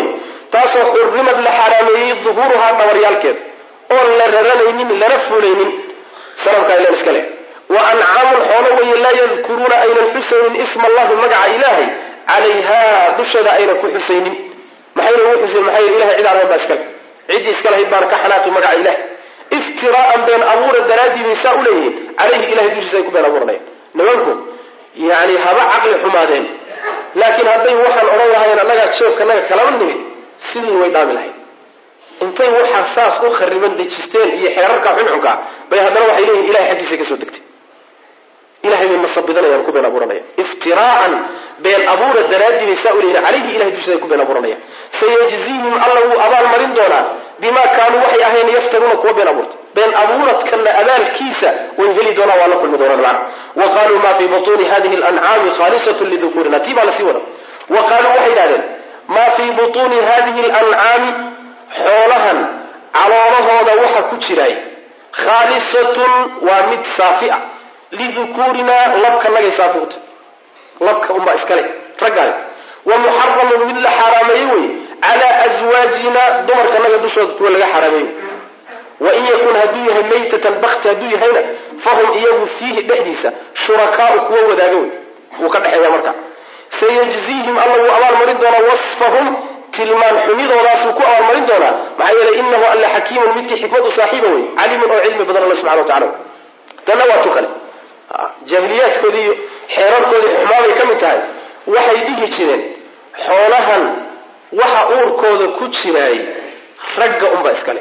Speaker 1: taasoo xurimad la xaaraameeyey duhuuruhaa dhabaryaalkeeda oon la raranaynin lana fulaynin sanamkaa ilan iska leh wa ancaamun xoolo weeye laa yadkuruuna aynan xusaynin isma allahi magaca ilaahay calayhaa dusheeda aynan ku xusaynin maxayna ugu xusayn maxaa yidhi ilahay cid aan ahayn baa iskale ciddii iska lahayd baana ka xanaaqi magaca ilaah iftiraa'an been abuura daraaddii bay saa u leeyihiin calayhi ilahay dushiisa ay ku been abuuranayaan nimanku yani haba caqli xumaadeen laakiin hadday waxaan odhan lahayn annagaa joogkanaga kalama nimid sidii way dhaami lahayd intay waxaa saas u khariban dejisteen iyo xeerarka xunxunka bay haddana waxay leeyihin ilahay xaggiisa kasoo degtay ilahay bay masabidanayaan ku been abuuranayaan iftiraa'an been abuura daraaddii bay saa u leeyihin calayhi ilahay dushiisa ay ku been abuuranayaan sayajziihim alla wuu abaal marin doonaa bimaa kaanuu waxay ahayn yaftaruuna kuwa been abuurta been abuuradkana abaalkiisa way heli doonaan waa la kulmi doonaan macna wa qaaluu ma fii butuuni hadihi lancaami khaalisatun lidukuurina tii baa lasii wada wa qaaluu waxay idhahdeen maa fii butuuni hadihi lancaami xoolahan caloolahooda waxa ku jiray khaalisatun waa mid saafi a lidukuurinaa labkanagay saafi u tahy labka unbaa iskale raggaale wa muxaramun mid la xaaraameeye wey calaa aswaajina dumarkanaga dushooda kuwa laga xaaraameeye wain yakun hadduu yahay maytatan bakti hadduu yahayna fahum iyagu fiihi dhexdiisa shurakaau kuwa wadaaga wey wuu ka dhexeeya marka sayajziihim alla wuu abaalmarin doonaa wasfahum tilmaan xumidoodaasuu ku abaalmarin doonaa maxaa yeelay inahu alla xakiimun midkii xikmadu saaxiiba wey caliimun oo cilmi badan alla subxana wa tacala tanna waa tu kale jaahiliyaadkoodii iyo xeerarkoodii xumaabay ka mid tahay waxay dhihi jireen xoolahan waxa uurkooda ku jiraay ragga unba iskale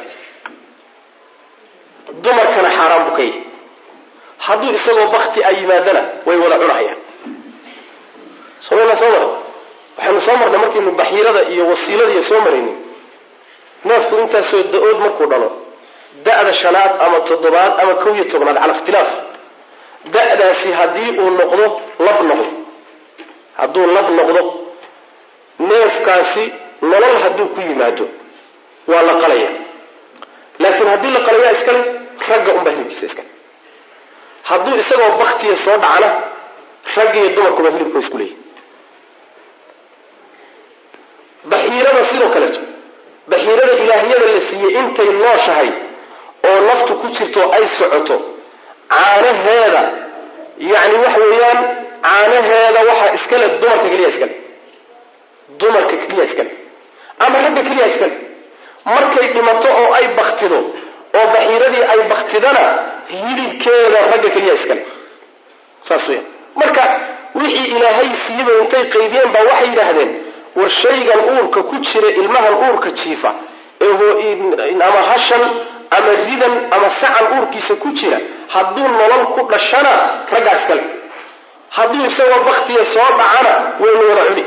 Speaker 1: dumarkana xaaraan buu ka yahy hadduu isagoo bakti a yimaadana way wada cunahayaan somayna soo mara waxaynu soo marnay markaynu baxiirada iyo wasiilada iyo soo maraynin neefku intaasoo da-ood markuu dhalo da-da shanaad ama toddobaad ama kow iyo tobnaad cala ikhtilaaf da-daasi haddii uu noqdo lab noqdo hadduu lab noqdo neefkaasi nolol hadduu ku yimaado waa la qalaya laakiin haddii la qalayaa iskale ragga unbaa hilibkiisa iskale hadduu isagoo baktiya soo dhacana ragga iyo dumarkuba hilibkoo isku leeyahy baxiirada sidoo kaleeto baxiirada ilaahyada la siiyey intay nooshahay oo naftu ku jirto ay socoto caanaheeda yacni waxa weeyaan caanaheeda waxaa iskale dumarka keliya iskale dumarka keliya iskale ama ragga keliya iskale markay dhimato oo ay baktido oo baxiiradii ay baktidana hilibkeeda ragga keliya iskale saas weya marka wixii ilaahay siiyaba intay qaydiyeen baa waxay yidhaahdeen war shaygan uurka ku jira ilmahan uurka jiifa ama hashan ama ridan ama sacan uurkiisa ku jira hadduu nolol ku dhashana raggaa iskale hadduu isagoo baktiya soo dhacana waynu wada cuni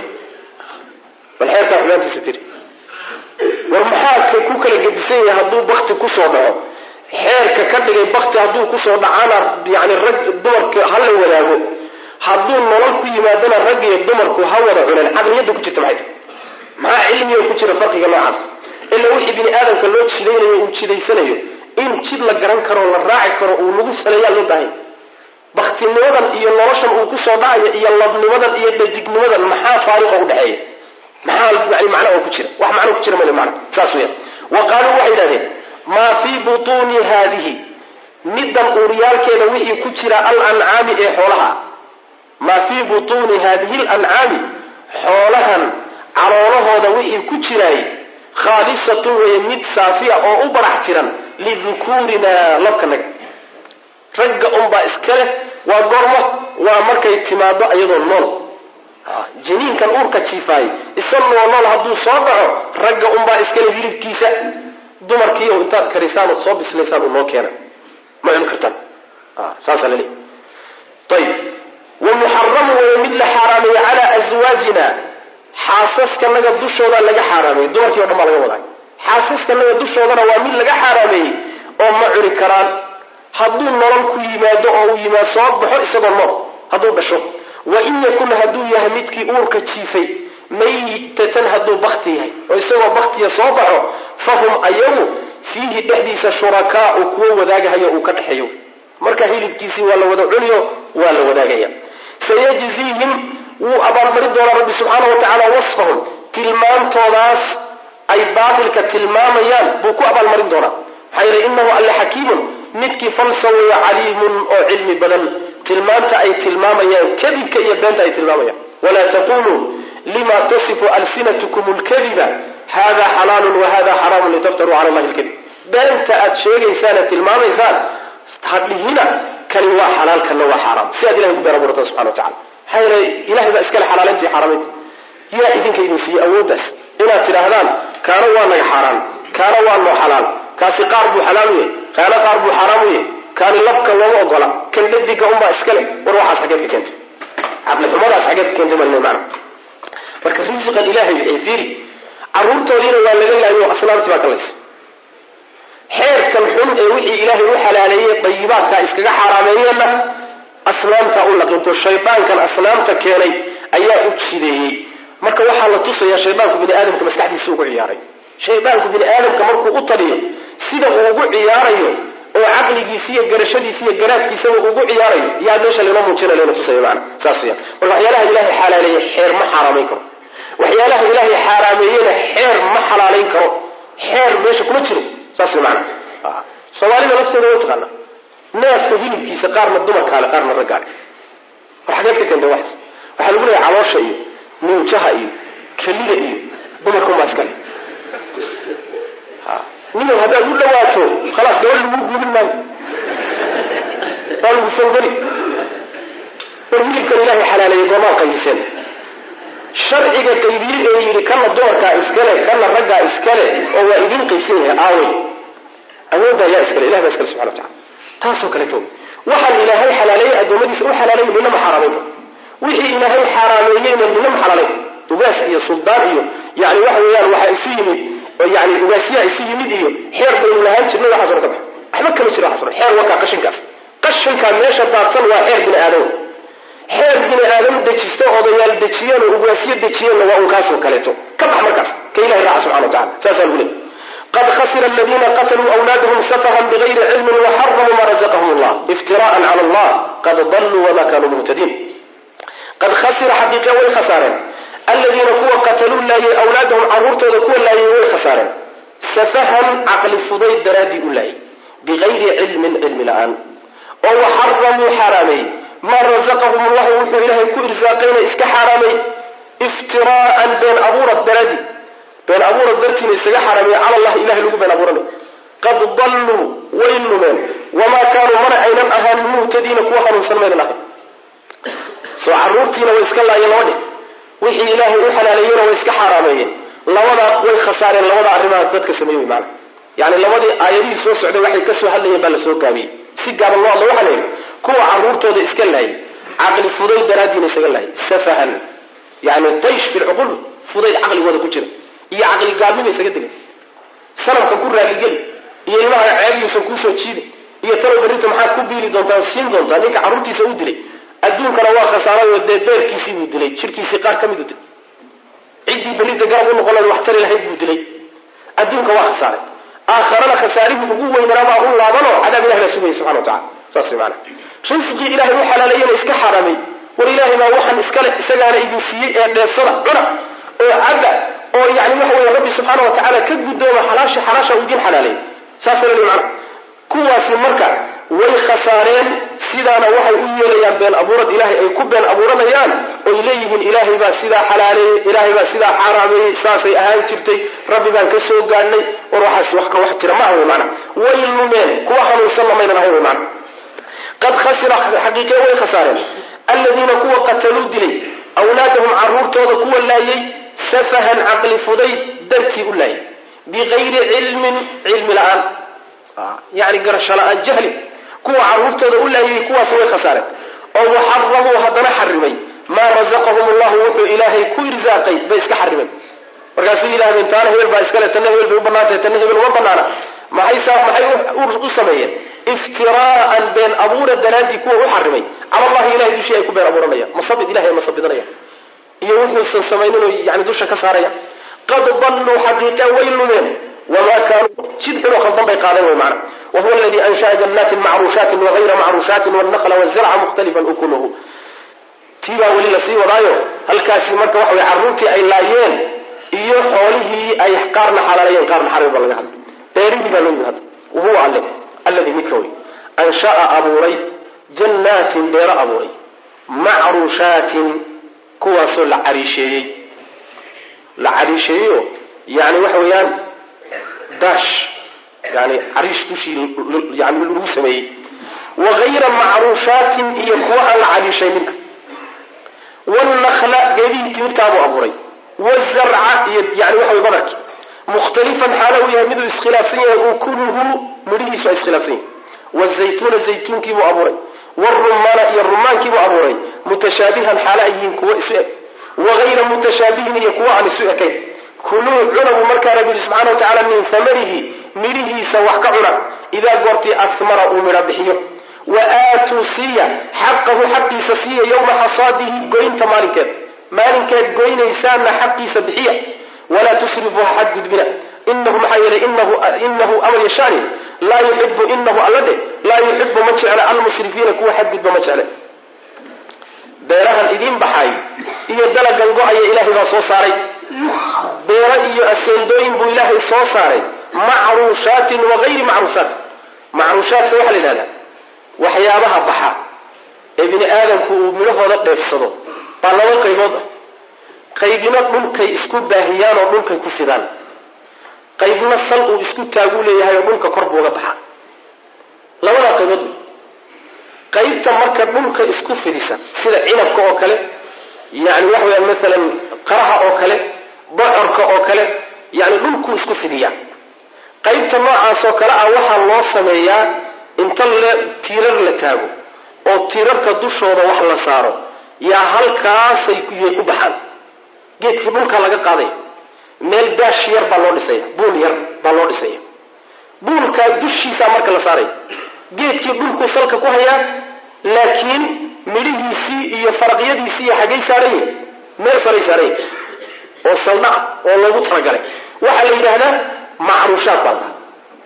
Speaker 1: bal xeerkaa xumaantiisa tiri war maxaadka ku kala gedisan yahay hadduu bakti kusoo dhaco xeerka ka dhigay bakti hadduu kusoo dhacana yani rag dumarka ha la wadaago hadduu nolol ku yimaadana rag iyo dumarku ha wada cuneen caqliyadda ku jirta maxay tahay maxaa cilmiga ku jira farqiga noocaas ilaa wixii bini aadamka loo jidaynayo uu jidaysanayo in jid la garan karo la raaci karo uu lagu saleeyaa loo baahanya baktinimadan iyo noloshan uu kusoo dhacayo iyo labnimadan iyo dhadignimadan maxaa faariqa udhexeeya maxaa yani macna oo ku jira wax macno ku jira male macna saas weya wa qaaluu waxay yidhahdeen maa fii butuuni haadihi middan uuriyaalkeeda wixii ku jira alancaami ee xoolaha maa fii butuuni haadihi lancaami xoolahan caloolahooda wixii ku jiraay khaalisatun weeye mid saafiya oo u barax tiran lidukuurinaa labkanaga ragga unbaa iska leh waa gormo waa markay timaado iyadoo nool jiniinkan uurka jiifaay isagoo nool hadduu soo dhaco ragga unbaa iskale hilibkiisa dumarkiiyo intaad karisaan ood soo bislaysaan u noo keena ma cuni kartaan saasaa laleeyahy ayib wa muxaramu weeye mid la xaaraameeye calaa aswaajina xaasaskanaga dushooda laga xaaraameeyey dumarkii o dhan baa laga wadaa xaasaskanaga dushoodana waa mid laga xaaraameeyey oo ma cuni karaan hadduu nolol ku yimaado oo uu yimaad soo baxo isagoo nool hadduu dhasho wa in yakun hadduu yahay midkii uurka jiifay maytatan hadduu bakti yahay oo isagoo baktiya soo baxo fahum ayagu fiihi dhexdiisa shurakaau kuwo wadaagahayo uu ka dhexeeyo marka hilibkiisii waa la wada cuniyo waa la wadaagaya sayajziihim wuu abaalmarin doonaa rabbi subxaana wa tacaala wasfahum tilmaantoodaas ay baatilka tilmaamayaan buu ku abaalmarin doonaa maxaa yeele inahu alle xakiimun midkii falsa weeye caliimun oo cilmi badan tilmaanta ay tilmaamayaan kadibka iyo beenta ay tilmaamayaan walaa taquluu lima tasifu alsinatkum lkadiba hada xalaalun wahada xaraamun litaftaruu cala allahi lkadib beenta aad sheegaysaane tilmaamaysaan hadhihina kani waa xalaal kana waa xaaraam si aad ilahay ku been abuurata subxana wa tacala maxaa yeele ilahay baa iskale xalaalaynta iyo xaaraamaynta yaa idinka idin siiye awooddaas inaad tidhaahdaan kaana waa naga xaaraan kaana waa noo xalaal kaasi qaar buu xalaal u yahay kaana qaar buu xaaraam u yahay kaani labka looma ogola kan dhadiga unbaa iskale war waxaas xageed ka keentay caqlixumadaas xageed ka keentay mal macna marka risiqan ilahay bixi fiiri carruurtoodiina waa laga laayo asnaamtii baa ka laysa xeerkan xun ee wixii ilaahay u xalaaleeyey dayibaadka iskaga xaaraameeyeenna asnaamta u laqinto shaydaankan asnaamta keenay ayaa u jideeyey marka waxaa la tusayaa shaydaanku bini aadamka maskaxdiisa ugu ciyaaray shaydaanku bini aadamka markuu u taliyo sida uu ugu ciyaarayo oo caqligiisa iyo garashadiisa iyo garaadkiisaba ugu ciyaarayo yaa meesha laynoo muujina layna tusaya maana saas weyaan marka waxyaalaha ilaahay xalaaleeyey xeer ma xaaraamayn karo waxyaalaha ilaahay xaaraameeyena xeer ma xalaalayn karo xeer meesha kuma jiro saas wey maana soomaalida lafteeda wa taqaana neefka hilibkiisa qaarna dumarkaale qaarna raggaale war xageed ka keentay waxaas waxaa lagu leeyahay caloosha iyo nuujaha iyo kelida iyo dumarka unbaa iskale ninow haddaad u dhawaato khalaas gabadh lagu guubin maayo waa lagu sangari war hilibkan ilaahay xalaaleeyey goomaa qaybiseen sharciga qaybiye ee yidhi kana dumarkaa iskale kana raggaa iskale oo waa idin qaybsan yahay aawey awooddaa yaa iskale ilah baa iskale subxana wa tacala taasoo kaleeto waxaan ilaahay xalaaleeyey addoommadiisa u xalaaleeyey nina ma xaaraamayn karo wixii ilaahay xaaraameeyeyna nina ma xalaalayn ugaas iyo suldaan iyo yani waxa weeyaan waxaa isu yimid yani ugaasyaha isu yimid iyo xeer baynu lahaan jirnay waxaas oo ka bax waxba kama jiro waxaas xeer wakaa qashinkaas qashinkaa meesha daadsan waa xeer bini aadam xeer bini aadam dejisto odayaal dejiyeen oo ugaasyo dejiyeenna waa un kaasoo kaleeto ka bax markaas ka ilahay raaca subxana wa tacala saasaa lagu leey qad khasira aladiina qatluu awlaadahum safahan bigayri cilmin waxaramuu ma razaqahum allah iftiraan cala allah qad daluu wama kanuu muhtadiin qad khasira xaqiiqe way khasaareen aladiina kuwa qataluu laayay awlaadahum carruurtooda kuwa laayay way khasaareen safahan caqli fudayd daraaddii u laayay bigayri cilmin cilmi la-aan oo waxaramuu xaaraameeyey maa razaqahum allahu wuxuu ilaahay ku irsaaqayna iska xaaraamay iftiraaan been abuurad daraadii been abuurad dartiina isaga xaaraamaya cala allah ilahay lagu been abuuranay qad dalluu way lumeen wamaa kaanuu mana aynan ahaan muhtadiina kuwa hanuunsan maynan ahayn soo caruurtiina way iska laayeen laba dhig wixii ilaahay u xalaaleeyena way iska xaaraameeyeen labadaa way khasaareen labada arrimaha dadka sameeye wy maana yani labadii aayadihii soo socday waxay kasoo hadlayeen baa lasoo gaabiyey si gaaban loo hadlo waxaa la yidhi kuwa caruurtooda iska laayay caqli fudayd daraadiina isaga laayay safahan yani taysh filcuqul fudayd caqligooda ku jira iyo caqli gaabnima isaga degay sanamka ku raaligeli iyo ilmaha ceebyuusan kuusoo jiidin iyo talow berrinta maxaad ku biili doontaa siin doontaa ninka carruurtiisa u dilay adduunkana waa khasaarayo dee beerkiisii buu dilay jirkiisii qaar ka midu dilay ciddii berrinta garab u noqon lahayd wax tari lahayd buu dilay adduunka waa khasaaray aakharana khasaarihii ugu weynanabaa u laabanoo cadaab ilahi baa sugaya subxana wa tacala saas way maana risqii ilaahay u xalaaleeyena iska xaaraamay war ilaahay baa waxaan iskale isagaana idin siiyey ee dheefsada cuna oo cabba oo yani waxa weeye rabbi subxaana wa tacaala ka guddooma xalaasha xalaasha uu idin xalaaleeyey saasa lali macna kuwaasi marka way khasaareen sidaana waxay u yeelayaan been abuurad ilaahay ay ku been abuuranayaan oy leeyihiin ilaahay baa sidaa xalaaleeyey ilaahay baa sidaa xaaraameeyey saasay ahaan jirtay rabbi baan ka soo gaadhnay war waxaas wax ka wax jira maaha wy maana way lumeen kuwa hanuunsanna maynan ahayn wy maana qad khasira xaqiiqe way khasaareen aladiina kuwa qataluu dilay awlaadahum caruurtooda kuwa laayay safahan caqli fudayd dartii u laayay bigayri cilmin cilmi la-aan yani garasho la-aan jahli kuwa caruurtooda u laayay kuwaas way khasaareen oo waxaramuu haddana xarimay maa razaqahum allahu wuxuu ilaahay ku irsaaqay bay iska xarimeen markaasay yidhahdeen taana hebel baa iskale tanna hebel bay u banaantahay tanna hebel uma banaana maxay maxay u sameeyeen iftiraaan been abuura daraaddii kuwa u xarimay cala allahi ilahay dushii ay ku been abuuranayaan masabid ilahay masabidanayaan iyo wuxuusan samayninoo yani dusha ka saaraya qad dalluu xaqiiqa way lumeen wamaa kaanuu jid xunoo khaldan bay qaadeen way macna wa huwa aladii ansha'a jannatin macruushaatin wagayra macruushaatin wannaqla wazarca mukhtalifan ukuluhu tii baa weli lasii wadaayo halkaasi marka waxa weye carruurtii ay laayeen iyo xoolihii ay qaarna xalaalayeen qaarna xarim ba laga hadlay beerihii baa loo yimi hadda wahuwa alle alladii midka wey ansha'a abuuray jannaatin beero abuuray macruushaatin kuwaasoo la cariisheeyey la cariisheeyeyo yani waxa weeyaan daash yani cariish dushii yani lagu sameeyey wagayra macruushaatin iyo kuwa aan la cariishaynin wlnakla geedihii timirtaabuu abuuray wzarca iyo yani waxa way badarki mukhtalifan xaalo uu yahay miduu iskhilaafsan yahay ukuluhu midhihiisu ay iskhilaafsan yahay wazaytuuna zaytuunkiibuu abuuray wrumaana iyo rumaankiibuu abuuray mutashaabihan xaalo ay yihiin kuwo isu eg wagayra mutashaabihin iyo kuwo aan isu ekayn kuluu cuna buu markaa rabbi yihi subxana wa tacala min hamarihi midhihiisa wax ka cuna idaa goortii asmara uu midho bixiyo wa aatuu siiya xaqahu xaqiisa siiya yowma xasaadihi goynta maalinkeed maalinkeed goynaysaana xaqiisa bixiya walaa tusrifuu ha xadgudbina inahu maxaa yeelay inahu amar yashaani laa yuxibu inahu alla dheh laa yuxibu ma jecla almusrifiina kuwa xadgudba ma jecle beerahan idiin baxay iyo dalagan go-aya ilaahay baa soo saaray beero iyo aseendooyin buu ilaahay soo saaray macruushaatin wagayri macruushaat macruushaatka waxaa la yidhahdaa waxyaabaha baxa ee bini aadamku uu midhahooda dheefsado baa laba qaybood ah qaybna dhulkay isku baahiyaan oo dhulkay ku fidaan qaybna sal uu isku taaguu leeyahay oo dhulka kor buuga baxa labadaa qaybood qaybta marka dhulka isku fidisa sida cinabka oo kale yani waxa weyaan maalan qaraha oo kale bocorka oo kale yani dhulkuu isku fidiyaa qaybta noocaasoo kale ah waxaa loo sameeyaa inta tiirar la taago oo tiirarka dushooda wax la saaro yaa halkaasay yay ku baxaan geedkii dhulka laga qaadaya meel daash yar baa loo dhisaya buul yar baa loo dhisaya buulkaa dushiisaa marka la saaraya geedkii dhulkuu salka ku hayaa laakiin midhihiisii iyo faraqyadiisii iyo xaggay saaran yihin meel saray saaran yihin oo saldhac oo loogu talagalay waxaa la yidhaahdaa macruushaad baa lahaa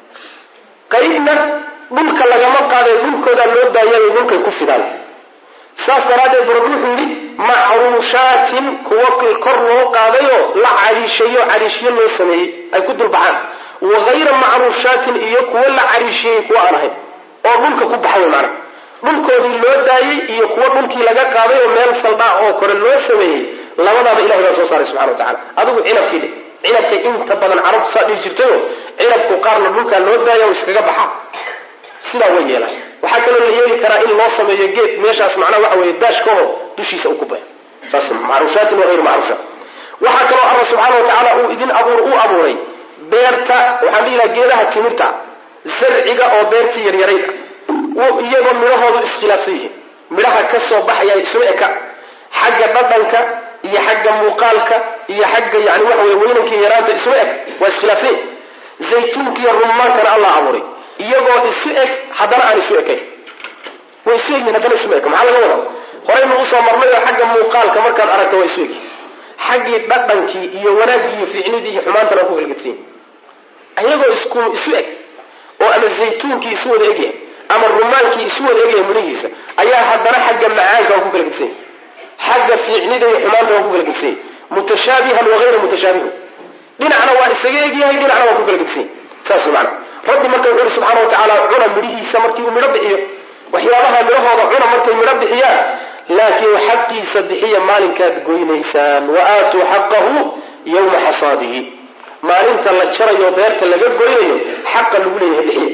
Speaker 1: qaybna dhulka lagama qaadayo dhulkoodaa loo baayay dhulkay ku fidaan saas daraaddeed barab wuxuu yidhi macruushaatin kuwa kor loo qaadayoo la cariisheeyo cariishyo loo sameeyey ay ku dulbaxaan wagayra macruushaatin iyo kuwo la cariisheeyey kuwa aan ahayn oo dhulka ku baxay maana dhulkoodii loo daayey iyo kuwo dhulkii laga qaaday oo meel saldhaa oo kore loo sameeyey labadaaba ilahay baa soo saaray subxana wa tacala adigu cinabkii dhe cinabka inta badan carabtu saa dhihi jirtayo cinabku qaarna dhulkaa loo daaya oo iskaga baxa sidaa way yeelaan waxaa kaloo la yeeli karaa in loo sameeyo geed meeshaas macnaha waxa weeye daashkaho dushiisa uu ku bayo saas macruushaatin wa hayru macruushaat waxaa kaloo alla subxaana wa tacaala uu idin abuur u abuuray beerta waxaan dhihi laha geedaha timirta zarciga oo beertii yaryarayd ah iyagoo midhahoodu iskhilaafsan yihiin midhaha ka soo baxaya isma eka xagga dhadhanka iyo xagga muuqaalka iyo xagga yani waxa wey weynanka yaraanta isma eg waa iskhilaafsan yihin zaytuunka iyo rumaankana allah abuuray iyagoo isu eg haddana aan isu ekayn way isu egyihin haddana isma eka maxaa laga wada horaynu usoo marnay oo xagga muuqaalka markaad aragto waa isu egi xaggii dhadhankii iyo wanaaggii iyo fiicnidii iyo xumaantana waa ku kalgedsan yihin iyagoo isku isu eg oo ama zaytuunkii isu wada egyahay ama rumaankii isu wada egyahay midhihiisa ayaa haddana xagga macaanka waa ku kala gedsan yahy xagga fiicnida iyo xumaanta waa ku kala gedsan yahy mutashaabihan wagayra mutashaabihin dhinacna waa isaga egyahay dhinacna waa ku kala gedsan yahy saas mana rabbi marka wuxu uhi subxana wa tacaala cuna midhihiisa markii uu midho bixiyo waxyaabaha midhahooda cuna markay midho bixiyaan laakiin xaqiisa bixiya maalinkaad goynaysaan wa aatuu xaqahu yawma xasaadihi maalinta la jarayo beerta laga goynayo xaqa lagu leeyahay bixiya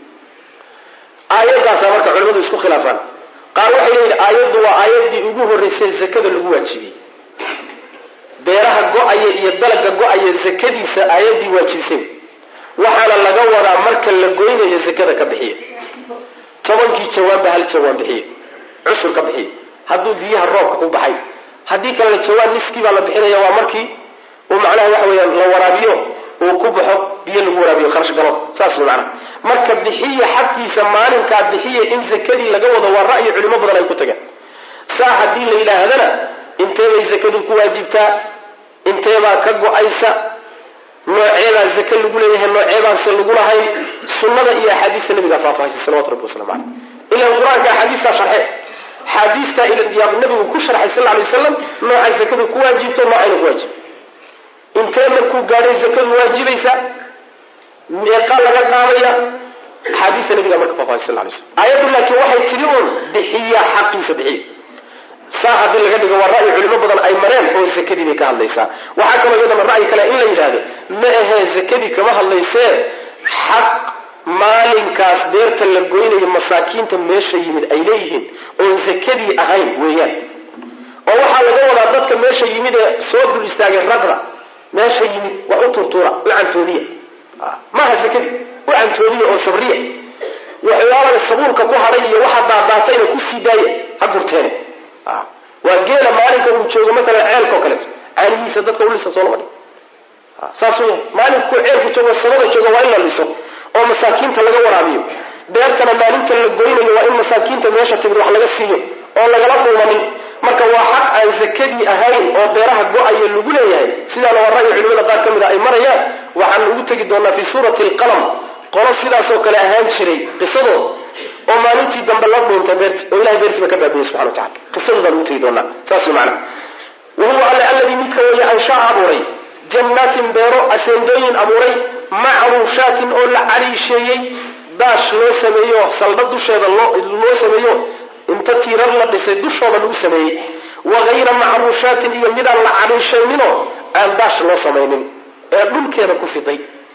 Speaker 1: aayaddaasa marka culimadu isku khilaafaan qaar waxay leeyihin aayaddu waa aayaddii ugu horreysay zakada lagu waajibiyey beeraha go-aya iyo dalaga go-aya zakadiisa aayaddii waajibisay waxaana laga wadaa marka la goynayo zakada ka bixiya tobankii jawaabba hal jawaan bixiya cusur ka bixiya hadduu biyaha roobka ku baxay haddii kalena jawaan niskii baa la bixinaya waa markii uu macnaha waxa weeyaan la waraabiyo uu ku baxo biyo lagu waraabiyo kharash galo saas way macnaha marka bixiya xaqiisa maalinkaa bixiya in zakadii laga wado waa ra'yi culimo badan ay ku tageen saa haddii la yidhaahdana inteebay zakadu ku waajibtaa inteebaa ka go-aysa nooceebaa zake lagu leeyahay nooceebaanse lagu lahayn sunnada iyo axaadiista nabigaa faahfaahisa salawatu rabbi waslamu caleyh ilan qur-aanka axaadiistaa sharxe axaadiistaa yaa nabigu ku sharxay sal lla alay wasalam noocay zakadu ku waajibto noocayna ku waajib intee markuu gaadhay zakadu waajibaysa meeqa laga qaadaya axaadiista nabiga marka faafaahay sal lay slam aayaddu laakiin waxay tidhi uun bixiya xaqiisa bixiya saa haddii laga dhigo waa ra'yi culimo badan ay mareen oo zakadii bay ka hadlaysaa waxaa kaloo iyadana ra'yi kale in la yidhaahdo ma ahee zakadii kama hadlaysee xaq maalinkaas beerta la goynayo masaakiinta meesha yimid ay leeyihiin oon zakadii ahayn weeyaan oo waxaa laga wadaa dadka meesha yimid ee soo dul istaagay ragra meesha yimid wax u turtuura u cantoodiya maaha zakadii u cantoodiya oo sabriya waxyaalaga sabuulka ku hadhay iyo waxa daadaatayna kusii daaya ha gurteene waa geela maalinka uu joogo matalan ceelka oo kaleeto caanihiisa dadka ulisa soo lama dhig saas weya maalinkuu ceelku joogo sabada joogo waa in la liso oo masaakiinta laga waraabiyo beertana maalinta la goynayo waa in masaakiinta meesha timid wax laga siiyo oo lagala dhuumanin marka waa xaq aan zakadii ahayn oo beeraha go-aya lagu leeyahay sidaana waa ra'yi culimada qaar ka mid a ay marayaan waxaan ugu tegi doonaa fi suurati alqalam qolo sidaasoo kale ahaan jiray qisadood oo maalintii dambe la dhuuntay beerti oo ilahay beertiiba ka baabiyey subxana wa tacala qisadooda lagu tegi doonaa saas way macana wahuwa alle alladii midka weeye anshaa abuuray jannaatin beero aseendooyin abuuray macruushaatin oo la caliisheeyey daash loo sameeyo saldha dusheeda loo sameeyo inta tiirar la dhisay dushooda lagu sameeyey wa hayra macruushaatin iyo midaan la caliishayninoo aan daash loo samaynin ee dhulkeeda ku fiday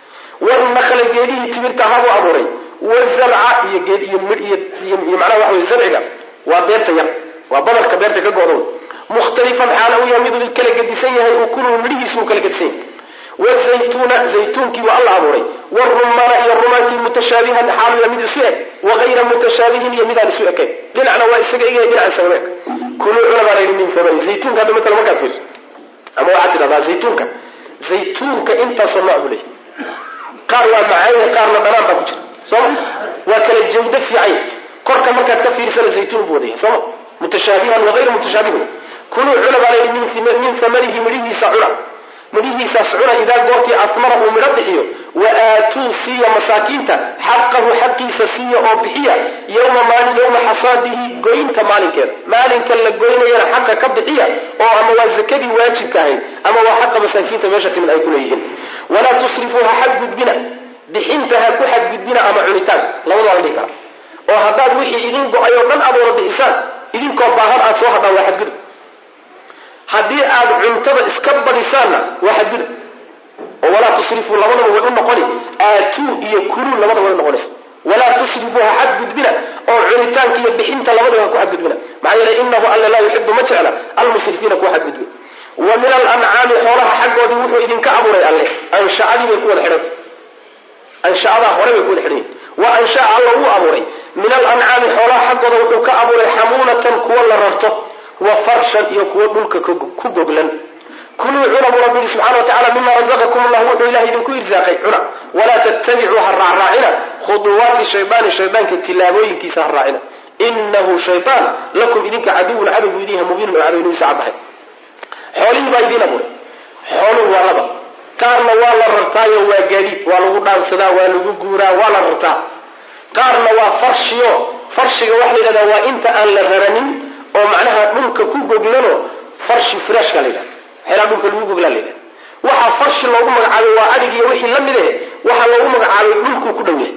Speaker 1: wanakla geedihii timirta ahaabuu abuuray wazarca iyo geed iyo midh iyo macnaha waxa wey zarciga waa beerta yar waa badarka beerta ka go'dow mukhtalifan xaala u yahay miduu kala gedisan yahay ukuluhu midhihiisu uu kala gedisan yahay wazaytuuna zaytuunkii waa alla abuuray warumaana iyo rumaankii mutashaabihan xaalu yahay mid isu eg wagayra mutashaabihin iyo midaan isu ekayn dhinacna waa isaga egyahay dhinaca isaga eg kuluu cuna baa layidhi min famari zaytuunka hadda matala markaad fiirso ama waxaad tidhahdaa zaytuunka zaytuunka intaasoo nooc buu leeyahy qaar waa macaanya qaarna dhanaan baa ku jira sooma waa kala jawdo fiican korka markaad ka fiirsana zaytuun buu wadaya sooma mutashaabihan wagayra mutashaabihin kuluu cuna baa layidhi min famarihi midhihiisa cuna midhihiisaas cuna idaa goortii asmara uu midho bixiyo wa aatuu siiya masaakiinta xaqahu xaqiisa siiya oo bixiya yowma maalin yowma xasaadihi goynta maalinkeeda maalinka la goynayana xaqa ka bixiya oo ama waa zakadii waajibka ahayd ama waa xaqa masaakiinta meesha timid ay kuleeyihiin walaa tusrifuu ha xadgudbina bixinta ha ku xadgudbina ama cunitaan labada la dhihi kara oo haddaad wixii idin go-ay oo dhan aad wada bixisaan idinkoo baahan aad soo hadhaan waa xadgudub haddii aad cuntada iska badisaanna waa xadgudub oo walaa tusrifuu labadaba way u noqoni aatuu iyo kuluu labadaba way u noqonaysa walaa tusrifuu ha xadgudbina oo cunitaanka iyo bixinta labadaba ha ku xadgudbina maxaa yeelay inahu alla laa yuxibu ma jecla almusrifiina kuwa xadgudbin wa min alancaami xoolaha xaggoodii wuxuu idinka abuuray alle anshacadii bay ku wada xidhanta anshacadaa hore bay ku wada xidhan yihin wa anshaca alla wuu abuuray min alancaami xoolaha xaggooda wuxuu ka abuuray xamuulatan kuwa la rarto wa farshan iyo kuwo dhulka ku goglan kuluu cuna buu rabbi yihi subxana wa tacala mima razaqakum allah wuxuu ilahay idinku irsaaqay cuna walaa tattabicuu ha raacraacina khuduwaati shaydaani shaydaanka tilaabooyinkiisa ha raacina inahu shaydaan lakum idinka caduwun cadowgu idiinha mubiinun oo cadownimisa caddahay xoolihii baa idiin abuuray xooluhu waa laba qaarna waa la rartaayo waa gaadiid waa lagu dhaansadaa waa lagu guuraa waa la rartaa qaarna waa farshiyo farshiga waxa la yidhahdaa waa inta aan la raranin oo macnaha dhulka ku goglano farshi firaashka la yidhahda xeelaa dhulka lagu goglaa la yidhahda waxaa farshi loogu magacaabay waa adhig iyo wixii la mid eh waxaa loogu magacaabay dhulkuu ku dhow yahay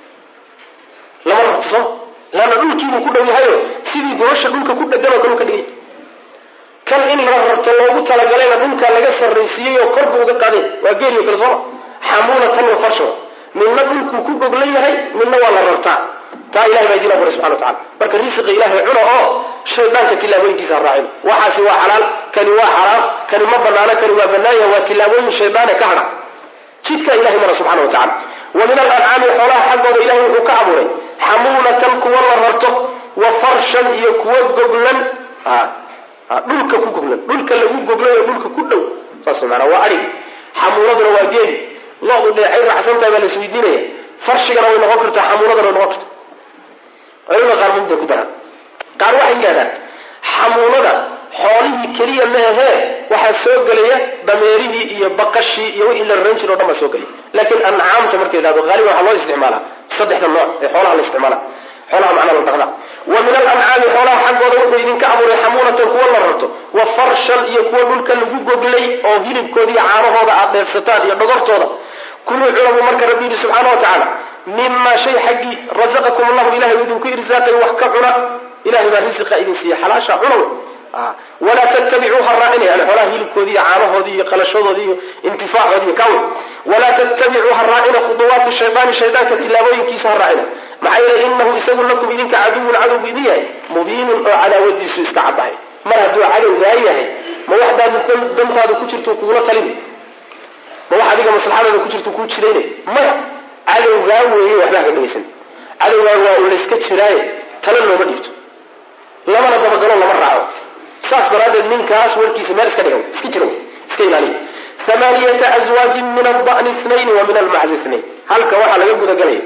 Speaker 1: lama rarto soo laanna dhulkiibuu ku dhow yahayo sidii gobasha dhulka ku dheganoo kale u ka dhigay kan in la rarto loogu talagalayna dhulka laga sarraysiiyey oo kor buu uga qaaday waa geeliyo kale sooma xamuulatan wa farsho midna dhulkuu ku goglan yahay midna waa la rartaa taa ilahay baa idiin abuuray subxana wa tacala marka risiqa ilaahay cuna oo shaydaanka tilaabooyinkiisa ha raacin waxaasi waa xalaal kani waa xaraam kani ma banaano kani waa banaanya waa tilaabooyin shaydaane ka hadha jidka ilahay mara subxana wa tacala wa min alancaami xoolaha xaggooda ilahay wuxuu ka abuuray xamuulatan kuwa la rarto wa farshan iyo kuwa goglan dhulka ku goglan dhulka lagu goglan oo dhulka ku dhow saas maanaa waa adhig xamuuladuna waa geeli lo-du dheecay raacsantahay baa la isweydiinaya farshigana way noqon kartaa xamuuladana way noqon kartaa culimada qaar mid bay ku daraan qaar waxay yidhahdaan xamuulada xoolihii keliya maahee waxaa soo gelaya dameerihii iyo baqashii iyo wixii la raran jiro o dhan baa soo gelaya laakiin ancaamta marka yidhahdo haaliban waxaa loo isticmaalaa saddexda nooc ee xoolaha la isticmaala xoolaha macnaa la dhaqdaa wa min alancaami xoolaha xaggooda wuxuu idinka abuuray xamuulatan kuwa la rarto wa farshan iyo kuwa dhulka lagu goglay oo hilibkooda iyo caanahooda aad dheefsataan iyo dhogortooda kuluu culabu marka rabbi yidhi subxaana wa tacaala mimaa shay xaggii razaqakum allahu ilahay uu idinku irsaaqay wax ka cuna ilahay baa risiqa idin siiya xalaasha cuna walaa tattabicuu ha raacina yani xoolaha hilibkoodii iyo caanahoodii iyo qalashadoodii iyo intifaacoodii iyo kawe walaa tattabicuu ha raacina khuduwaati shaydaani shaydaanka tilaabooyinkiisa ha raacina maxaa yeele inahu isagu lakum idinka caduwun cadow bu idin yahay mubiinun oo cadaawadiisu iska caddahay mar hadduu cadowgaa yahay ma waxdaad dantaada ku jirto kugula talin ma wax adiga maslaxadaada ku jirto kuu jiraynay maya cadowgaa weeye waxbaa ka dhegaysan cadowgaa waa un layska jiraaye tala looma dhiibto lamana dabagalo lama raaco saas daraaddeed ninkaas warkiisa meel iska dhiga iska jira iska ilaaliya amaaniyata azwaajin min alda'ni inayn wa min almacdi inayn halka waxaa laga gudagalaya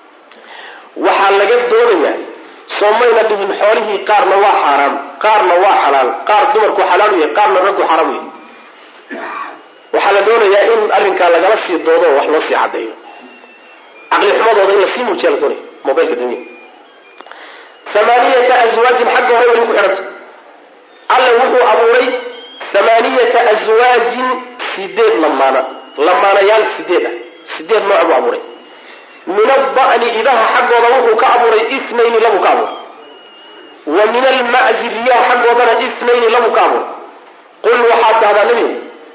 Speaker 1: waxaa laga doonayaa soomayna dhihin xoolihii qaarna waa xaaraam qaarna waa xalaal qaar dumarku xalaal u yahay qaarna raggu xaraam u yahay waxaa la doonayaa in arrinkaa lagala sii doodo oo wax loo sii caddeeyo caqli xumadooda in lasii muujiya la doonaya mobilka dunya amaaniyata azwaajin xagga hore weli ku xidhanta alle wuxuu abuuray amaaniyata aswaajin sideed lamaana lamaanayaal sideed ah sideed nooc buu abuuray min ada'ni idaha xaggooda wuxuu ka abuuray inayni labuu ka abuuray wa min almaczi riyaha xaggoodana inayni labuu ka abuuray qul waxaad tahdaa nebigu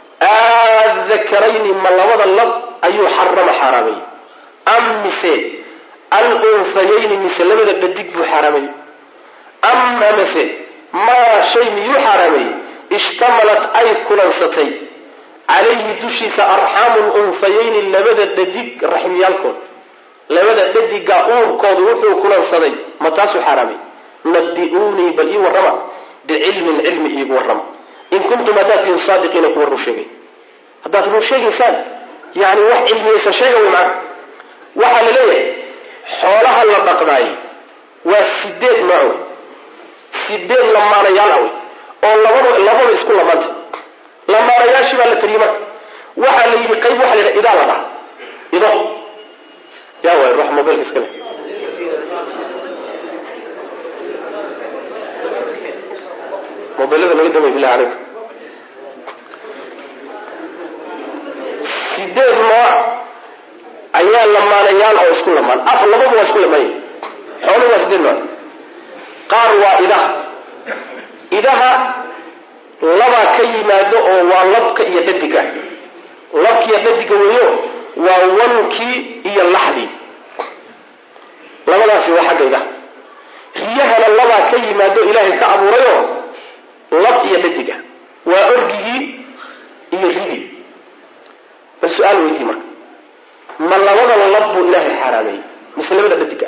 Speaker 1: aadakarayni ma labada lab ayuu xarama xaaraamay am mise alunfayayni mise labada dhadig buu xaaraamay am amase maa shay miyuu xaaraameeyey ishtamalat ay kulansatay calayhi dushiisa arxaamu lunfayayni labada dhadig raxmiyaalkood labada dhadiga uurkoodu wuxuu kulansaday ma taasuu xaaraamay nabi-uunii bal ii warrama bicilmin cilmi iigu warrama in kuntum haddaad tihin saadiqiina kuwa run sheegay haddaad run sheegaysaan yani wax cilmiyaysa sheega way macana waxaa la leeyahay xoolaha la dhaqdaay waa sideed nooc wey sideed lamaanayaal ah wey oo labada labada isku lamaanta lamaanayaashii baa la tariyey marka waxaa la yidhi qayb waxa la yidhaha idaa la dhaha ido yaa waay ruux mobilka iska leh mobilada laga damay bilahi calaykum sideed nooc ayaa lamaanayaal oo isku lamaan af labadu waa isku lamaanya xooluhu waa sideed nooc qaar waa idaha idaha labaa ka yimaado oo waa labka iyo dhadiga labka iyo dhadiga weeyo waa wankii iyo laxdii labadaasi waa xagga idaha riyahana labaa ka yimaado ilaahay ka abuurayoo lab iyo dhadiga waa orgigii iyo rigii bal su-aal weydii marka ma labada lab buu ilaahay xaaraameeyey mise labada dhadiga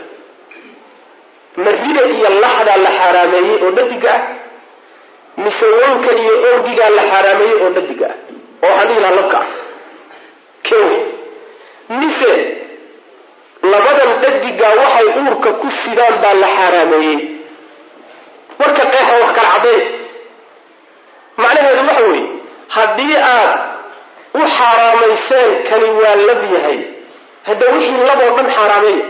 Speaker 1: ma rida iyo laxdaa la xaaraameeyey oo dhadiga ah mise wanka iyo orgigaa la xaaraameeyey oo dhadiga ah oo waxaan dhihi lahaa labka ah kew mise labadan dhadigaa waxay uurka ku sidaan baa la xaaraameeyey warka qeexa wax kala cadday macnaheedu waxa weeye haddii aad u xaaraamayseen kani waa lab yahay hadda wixii laboo dhan xaaraameeya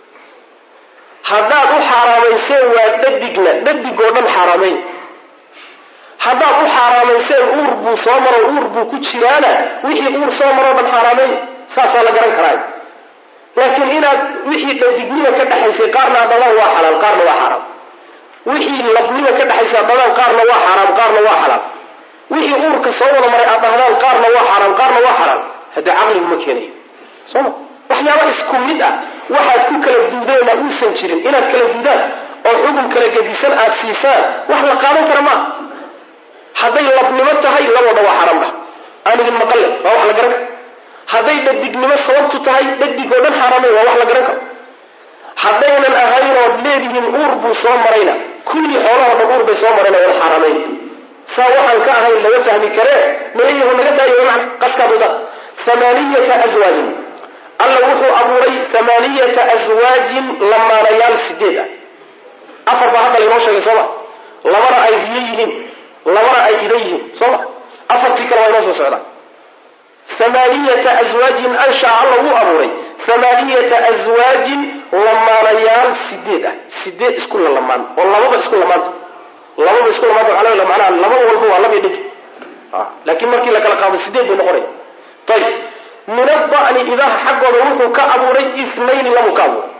Speaker 1: haddaad u xaaraamayseen waa dhadigna dhadigoo dhan xaaraameyn haddaad u xaaraamayseen uur buu soo maro uur buu ku jiraana wixii uur soo maroo dhan xaaraameyn saasaa la garan karaa laakiin inaad wixii dhadignima ka dhexaysay qaarna adadaan waa xalaal qaarna waa xaraam wixii labnima ka dhexaysa adadaan qaarna waa xaraam qaarna waa xalaal wixii uurka soo wada maray aad dhahdaan qaarna waa xaraam qaarna waa xalaal haddee caqligu ma keenayo sooma waxyaaba isku mid ah waxaad ku kala duudeen aan uusan jirin inaad kala duudaan oo xukun kala gedisan aad siisaan wax la qaadan kara maaha hadday labnimo tahay labooda waa xaraam dhah aan idin maqalle waa wax la garan karo hadday dhadignimo sababtu tahay dhadig oo dhan xaaraamay waa wax la garan karo haddaynan ahayn ood leedihiin uur buu soo marayna kullii xoolahoo dhan uur bay soo marayna wada xaaraamayn saa waxaan ka ahayn laga fahmi karee malayahu naga daayo man qaskaaduda amaaniyata aswaajin alla wuxuu abuuray amaaniyata aswaajin lamaanayaal sideed ah afar baa hadda laynoo sheegay sooma labana ay riyo yihiin labana ay ida yihiin sooma afartii kale waa inoo soo socdaa amaaniyata aswaajin anshaa alla wuu abuuray amaaniyata aswaajin lamaanayaal sideed ah sideed isku lalamaan oo lababa isku lamaanta lababa isku lamaanta waxaa laga macnaha laba walba waa laba dhig laakiin markii la kala qaado sideed bay noqonaya ayib min ada'ni idaha xaggooda wuxuu ka abuuray isnayni labuu ka abuuray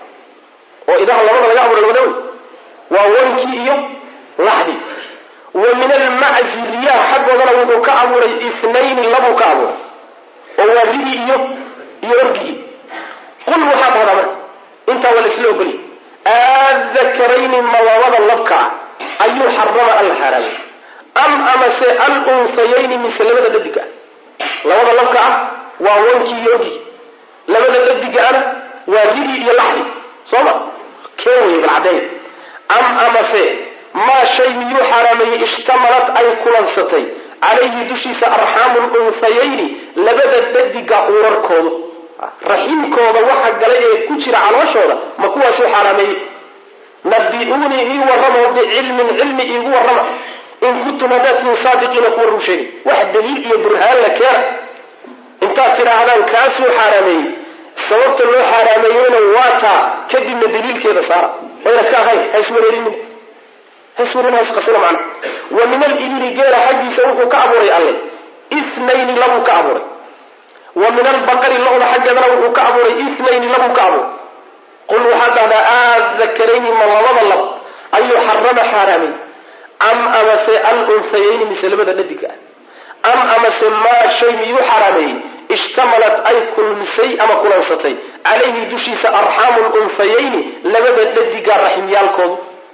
Speaker 1: oo idaha labada laga abuuray labada wey waa wankii iyo laxdii wa min almaczi riyaha xaggoodana wuxuu ka abuuray isnayni labuu ka abuuray oo waa ridii iyo iyo orgigii qul waxaa dhahdaa marka intaa waa laisla ogolya aadakarayni ma labada labka ah ayuu xarama alla xaaraamay am amase al unsayayni mise labada dhadiga ah labada labka ah waa wankii iyo orgigii labada dhadiga ana waa ridii iyo laxdii soo ma kee wey balcadeey am amase maa shay miyuu xaaraameeyey ishtamalat ay kulansatay calayhi dushiisa arxaamu lunsayayni labada dhadiga urarkoodu raxiimkooda waxa galay ee ku jira calooshooda ma kuwaasuu xaaraameeyey nabi-uunii ii warramo bicilmin cilmi iigu warrama in kuntum haddaad tihin saadiqiina kuwa run sheegay wax daliil iyo burhaan la keena intaad tidhaahdaan kaasuu xaaraameeyey sababta loo xaaraameeyeyna waa taa kadibna daliilkeeda saara wayna ka ahayn haiswareerinin haiswareerinhasqasina macna wa min alibili geela xaggiisa wuxuu ka abuuray alle ithnayni labuu ka abuuray wa min albaqari lo-da xaggeedana wuxuu ka abuuray ithnayni labuu ka abuuray qul waxaad dhahdaa aadakarayni ma labada lab ayuu xarama xaaraamay am amase al unsayayni mise labada dhadiga ah am amase maa shay miyuu xaaraameeyey ishtamalat ay kulmisay ama kulansatay calayhi dushiisa arxaamu lunsayayni labada dhadiga raximyaalkoodu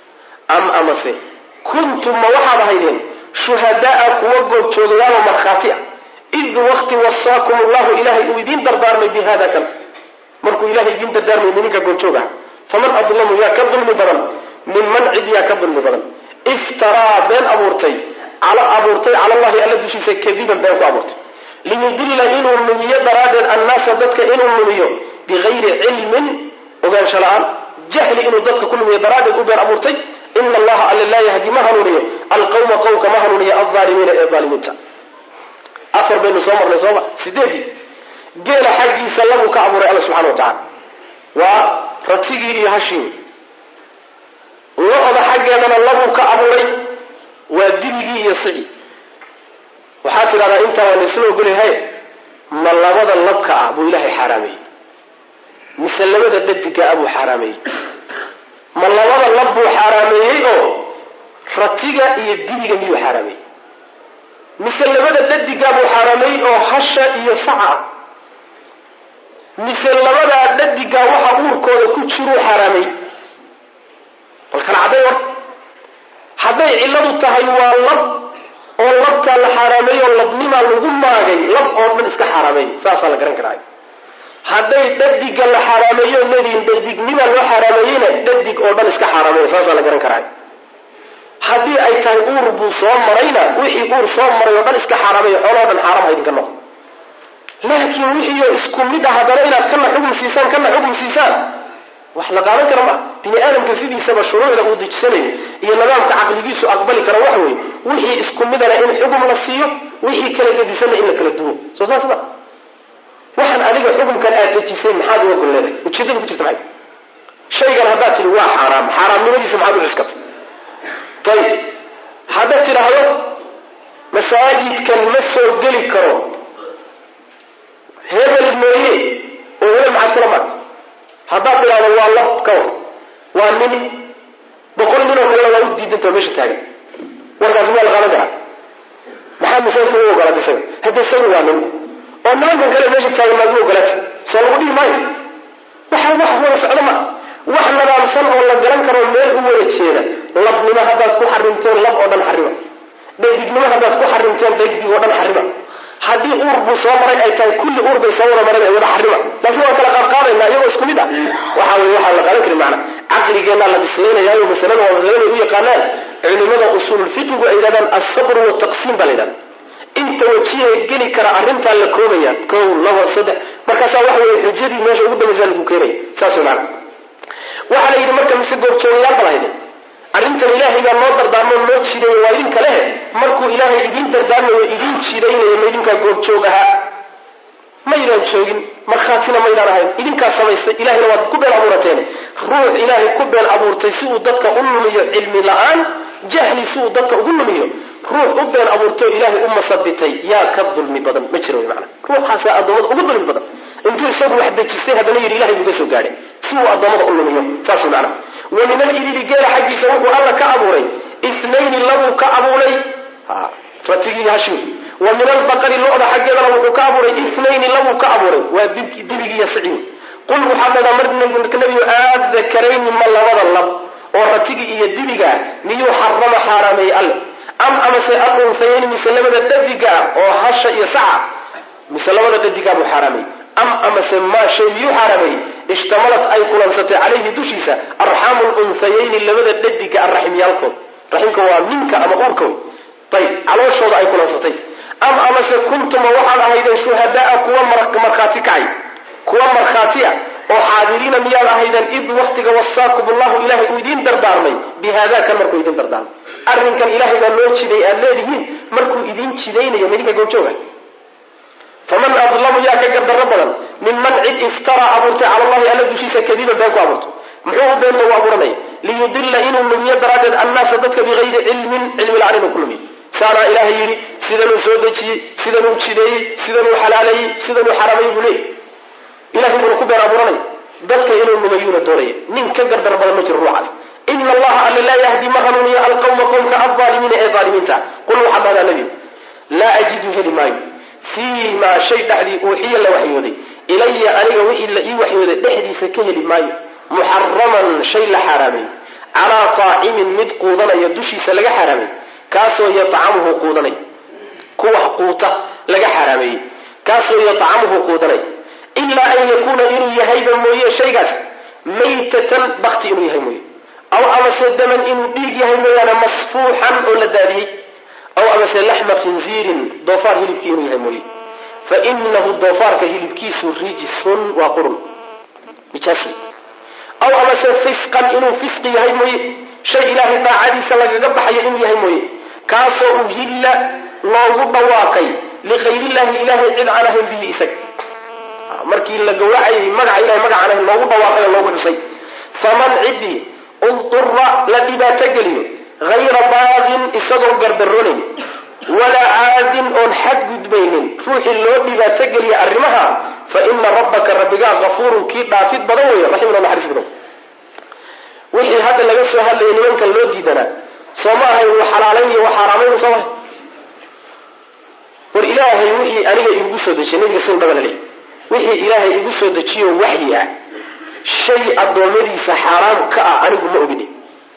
Speaker 1: am amase kuntum ma waxaad ahaydeen shuhadaaa kuwa goobjoogayaalo markhaati ah id wakti wasaakum allahu ilahay uu idiin dardaarmay bi hada kan markuu ilahay idiin dardaarmay mininka goobjoog ah faman adlamu yaa ka dulmi badan minman cid yaa ka dulmi badan iftaraa been abuurtay abuurtay cala allahi alla dushiisa kadiban been ku abuurtay liyudilla inuu numiyo daraaddeed annaasa dadka inuu numiyo bigayri cilmin ogaansho la-aan jahli inuu dadka ku numiyo daraaddeed u been abuurtay ina allaha alle laa yahdi ma hanuuniyo alqawma qowmka ma hanuuniyo alaalimiina ee aalimiinta afar baynu soo marnay sooma sideedii geela xaggiisa labuu ka abuuray alla subxana wa tacala waa ratigii iyo hashii lo-da xaggeedana labuu ka abuuray waa dibigii iyo sicii waxaad tidhahdaa intaa waa laisla ogolyahay ma labada labka ah buu ilaahay xaaraameeyey mise labada dhadiga ah buu xaaraameeyey ma labada lab buu xaaraameeyey oo ratiga iyo dibiga miyuu xaaraameeyey mise labada dhadigaa buu xaaraameeyey oo hasha iyo saca ah mise labadaa dhadigaa waxa uurkooda ku jiruu xaaraameeyey bal kala cadday war hadday cilladu tahay waa lab oo labkaa la xaaraameeyey oo labnimaa lagu maagay lab oo dhan iska xaaraameeyey saasaa la garan karaa hadday dhadiga la xaaraameeyo lediin dhadignima loo xaaraameeyeyna dhadig oo dhan iska xaaraameeya saasaa la garan karaa haddii ay tahay uur buu soo marayna wixii uur soo maray oo dhan iska xaaraameeya xoolao dhan xaaraam haydinka noqo laakiin wixiioo isku mid ah haddana inaad kana xugum siisaan kana xugum siisaan wax la qaadan kara maa bini aadamka sidiisaba shuruucda uu dejisanayo iyo nidaamka caqligiisu aqbali kara waxa weeye wixii isku midana in xugum la siiyo wixii kala gedisanna in la kala duwo soo saas ma waxaan adiga xukumkan aad dejisay maxaad uga gol leedahay ujeedada ku jirta maxay shaygan haddaad tihi waa xaaraam xaaraamnimadiisa maxaad u cuskatay ayib haddaad tidhaahdo masaajidkan ma soo geli karo hebel mooye oo hebel maxaad kula maarta haddaad tidhahdo waa lab kawar waa nin boqol nin oo kalena waa u diidanta meesha taagan warkaasi waa la qaadan karaa maxaa masaajidka u ogolaatay isaga hadda isaga waa nin oo nimankan kale meesha taagan maad u ogolaatay soo lagu dhihi maayo waxa wax wada socdo ma wax nadaamsan oo la garan karo meel u wada jeeda labnimo haddaad ku xarimteen lab oo dhan xarima dhadignimo haddaad ku xarimteen dhadig oo dhan xarima haddii uur buu soo maray ay tahay kulli uur bay soo wada mareen ay wada xarima laakiin waan kala qaadqaadaynaa iyagoo isku mid ah waxa weye waxaa la qaadan karin macna caqligeenaa la bislaynayayo masalada waa masalada u yaqaanaan culimada usuululfiqigu ay yidhahdaan asabru wataqsiim baa la yidhahda inta wajiha geli kara arrintaa la koobaya kow laba saddex markaasaa waxa weye xujadii meesha ugu dambaysaa lagu keenaya saas wey macna waxaa la yidhi marka mise goobjoogayaal bal hayde arrintan ilaahay baa noo dardaarmo noo jideeyo waa idinka lehe markuu ilaahay idiin dardaarmayo idiin jidaynayo ma idinkaa goobjoog ahaa maydaan joogin markhaatina maydaan ahayn idinkaa samaystay ilahayna waad ku been abuurateen ruux ilaahay ku been abuurtay si uu dadka u lumiyo cilmi la-aan jahli si uu dadka ugu lumiyo ruux u been abuurtay oo ilaahay u masabitay yaa ka dulmi badan ma jiro wy maana ruuxaasaa addoommada ugu dulmi badan intuu isagu wax dejistay haddana yidhi ilahay buu ka soo gaadhay si uu addoommada u lumiyo saas macana wa min alibili geela xaggiisa wuxuu alla ka abuuray ithnayni labuu ka abuuray ratigii hashim wa min albaqari lo-da xaggeedana wuxuu ka abuuray ithnayni labuu ka abuuray waa dibigii iyo sicii qul waxaa dhadaa mar nebigu aadakarayni ma labada lab oo ratigii iyo dibiga miyuu xarama xaaraameeyey alle am amase alunfayayni mise labada dhadiga oo hasha iyo saca mise labada dhadigaa buu xaaraameeyey am amase maa shay miyuu xaaraameeyey ishtamalat ay kulansatay calayhi dushiisa arxaamu lunfayayni labada dhadiga arraximyaalkood raximka waa minka ama uurka wey ayb calooshooda ay kulansatay am amase kuntuma waxaad ahaydeen shuhadaa kuwa markhaati kacay kuwa markhaatiya oo xaadiriina miyaad ahaydeen id waktiga wasaakum allahu ilahay uu idiin dardaarmay bi haada kan markuu idin dardaarmay arrinkan ilahay baa loo jiday aad leedihiin markuu idin jidaynayo midinka goojooga faman adlamu yaa ka gardarro badan minman cid iftaraa abuurtay cala allahi alla dushiisa kadiban been ku abuurtay muxuu u beenta u abuuranaya liyudila inuu lumiyo daraaddeed annaasa dadka bigayri cilmin cilmi la-aan inuu ku lumiyo saanaa ilaahay yidhi sidanuu soo dejiyey sidanuu jideeyey sidanuu xalaaleeyey sidanuu xaraamay buu leeyay ilahay buuna ku been abuuranaya dadka inuu lumayuuna doonaya nin ka gardar badan ma jiro ruuxaas ina allaha alla laa yahdi ma hanuuniyo alqawma qowmka alaalimiina ee aalimiinta qul waxaa dhahdaa nebi laa ajidu heli maayo fii maa shay dhexdii uuxiya la waxyooday ilaya aniga wixii la ii waxyooday dhexdiisa ka heli maayo muxaraman shay la xaaraamay calaa taacimin mid quudanaya dushiisa laga xaaraamay kaasoo yatacamuhu quudanay kuwax quuta laga xaaraameeyey kaasoo yatacamuhu quudanay ilaa an yakuuna inuu yahayba mooye shaygaas maytatan bakti inuu yahay mooye aw amase daman inuu dhiig yahay mooyaane masfuuxan oo la daadiyey aw amase laxma khinziirin doofaar hilibkii inuu yahay mooye fa inahu doofaarka hilibkiisu rijisun waa qurun nijaas aw amase fisqan inuu fisqi yahay mooye shay ilaahay daacadiisa lagaga baxayo inuu yahay mooye kaasoo uhilla loogu dhawaaqay likayrillahi ilahay cid aan ahayn bihi isaga markii la gawracayay magaca ilahay magacaan ahayn loogu dhawaaqay oo loogu xusay faman ciddii udura la dhibaato geliyo hayra baaqin isagoo gardaroonayn walaa caadin oon xad gudbaynin ruuxii loo dhibaato geliya arrimaha fa ina rabbaka rabbigaa kafuurun kii dhaafid badan weeye raximna naxariis badan wixii hadda laga soo hadlaya nimankan loo diidanaa soo ma ahayn wa xalaalayn iyo wa xaaraamayn soo mahay war ilaahay wixii aniga igu soo dejiyay nabiga sin dhabana le wixii ilaahay igu soo dejiyo waxyi ah shay addoommadiisa xaaraam ka ah anigu ma ogini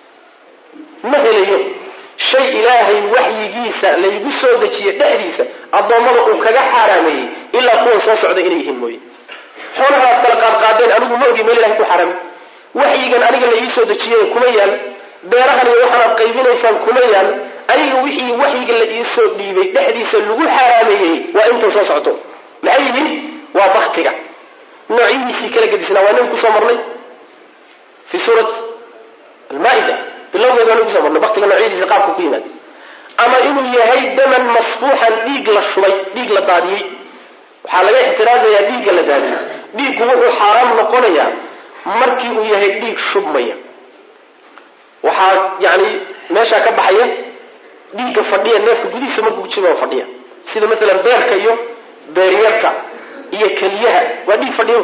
Speaker 1: ma helayo shay ilaahay waxyigiisa laygu soo dejiye dhexdiisa addoommada uu kaga xaaraameeyey ilaa kuwan soo socda inay yihiin mooye xoolaha aad kala qaadqaadeen anigu ma ogi meel ilahay ku xaaraamay waxyigan aniga la ii soo dejiyey kuma yaal beerahan iyo waxaanaad qaybinaysaan kuma yaal aniga wixii waxyiga la iisoo dhiibay dhexdiisa lagu xaaraameeyey waa intan soo socto maxay yihiin waa baktiga noocyihiisii kala gedisnaa waa nabi kusoo marnay fi suurat almaa-ida bilowgeed waa nabi kusoo marnay baktiga noocyadiisa qaabka ku yimaada ama inuu yahay daman masfuuxan dhiig la shubay dhiig la daadiyey waxaa laga ixtiraazayaa dhiigga la daadiyey dhiiggu wuxuu xaaraam noqonayaa markii uu yahay dhiig shubmaya waxaa yani meeshaa ka baxaya dhiigga fadhiya neefka gudihiisa markuu jiro fadhiya sida maalan beerka iyo beeryarta iyo keliyaha waa dhiig fadhiyo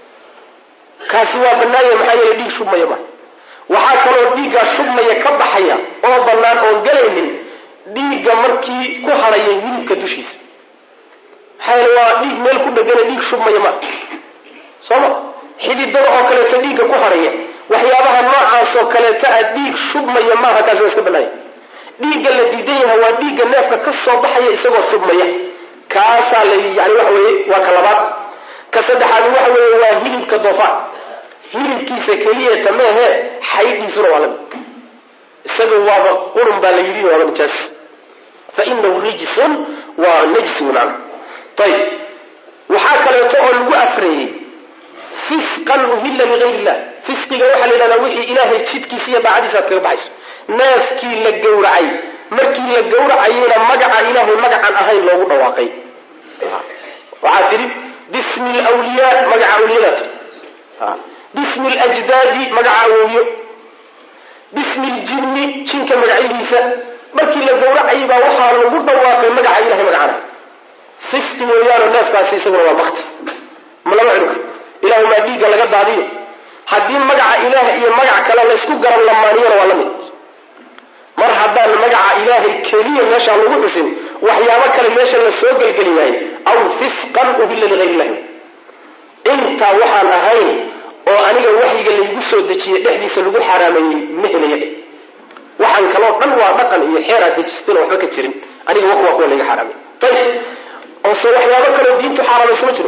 Speaker 1: kaasi waa banaanya maxaa yeele dhiig shubmaya ma waxaa kaloo dhiiggaa shubmaya ka baxaya oo bannaan oon galaynin dhiigga markii ku hadhaya hilibka dushiisa maxaa yeele waa dhiig meel ku dhegana dhiig shubmaya ma sooma xididada oo kaleeto dhiigga ku hadhaya waxyaabaha noocaasoo kaleeto a dhiig shubmaya maaha kaasi waa iska banaanya dhiigga la diidan yahay waa dhiigga neefka ka soo baxaya isagoo shubmaya kaasaa la yani waxa weye waa ka labaad ka saddexaad waxa weeye waa hilibka doofaar hilibkiisa keliyata meehe xaydhiisuna waa lamid isaga waaba qurun baa la yidhi waaba nijaas fa inahu rijsun waa najsi macna ayib waxaa kaleeto oo lagu afreeyey fisqan uhilla ligayr illah fisqiga waxaa la yidhahdaa wixii ilaahay jidkiisa iyo daacadiisa aad kaga baxayso neefkii la gowracay markii la gowracayena magaca ilaahay magacaan ahayn loogu dhawaaqay waxaa tidhi bismi lwliyaa magaca awliyadaa tii bismi ljdaadi magaca awowyo bismi ljinni jinka magacyadiisa markii la gawracayay baa waxaa lagu dhawaaqay magaca ilahay magacana fisti weeyaanoo neefkaasi isaguna waa bakti ma lama cuni karo ilahumaa dhiigga laga daadiyo haddii magaca ilaah iyo magac kale laysku garan lamaaniyana waa la mid mar haddaan magaca ilaahay keliya meeshaan lagu xusin waxyaabo kale meesha la soo gelgeli waaye aw fisqan uhilla ligayr illahi intaa waxaan ahayn oo aniga waxyiga laygu soo dejiyey dhexdiisa lagu xaaraameeyey ma helaya waxaan kaloo dhan waa dhaqan iyo xeeraa dejistan waxba ka jirin aniga wa waa kuwa layga xaaraamey ayib oose waxyaabo kaloo diintu xaaraamaysa ma jiro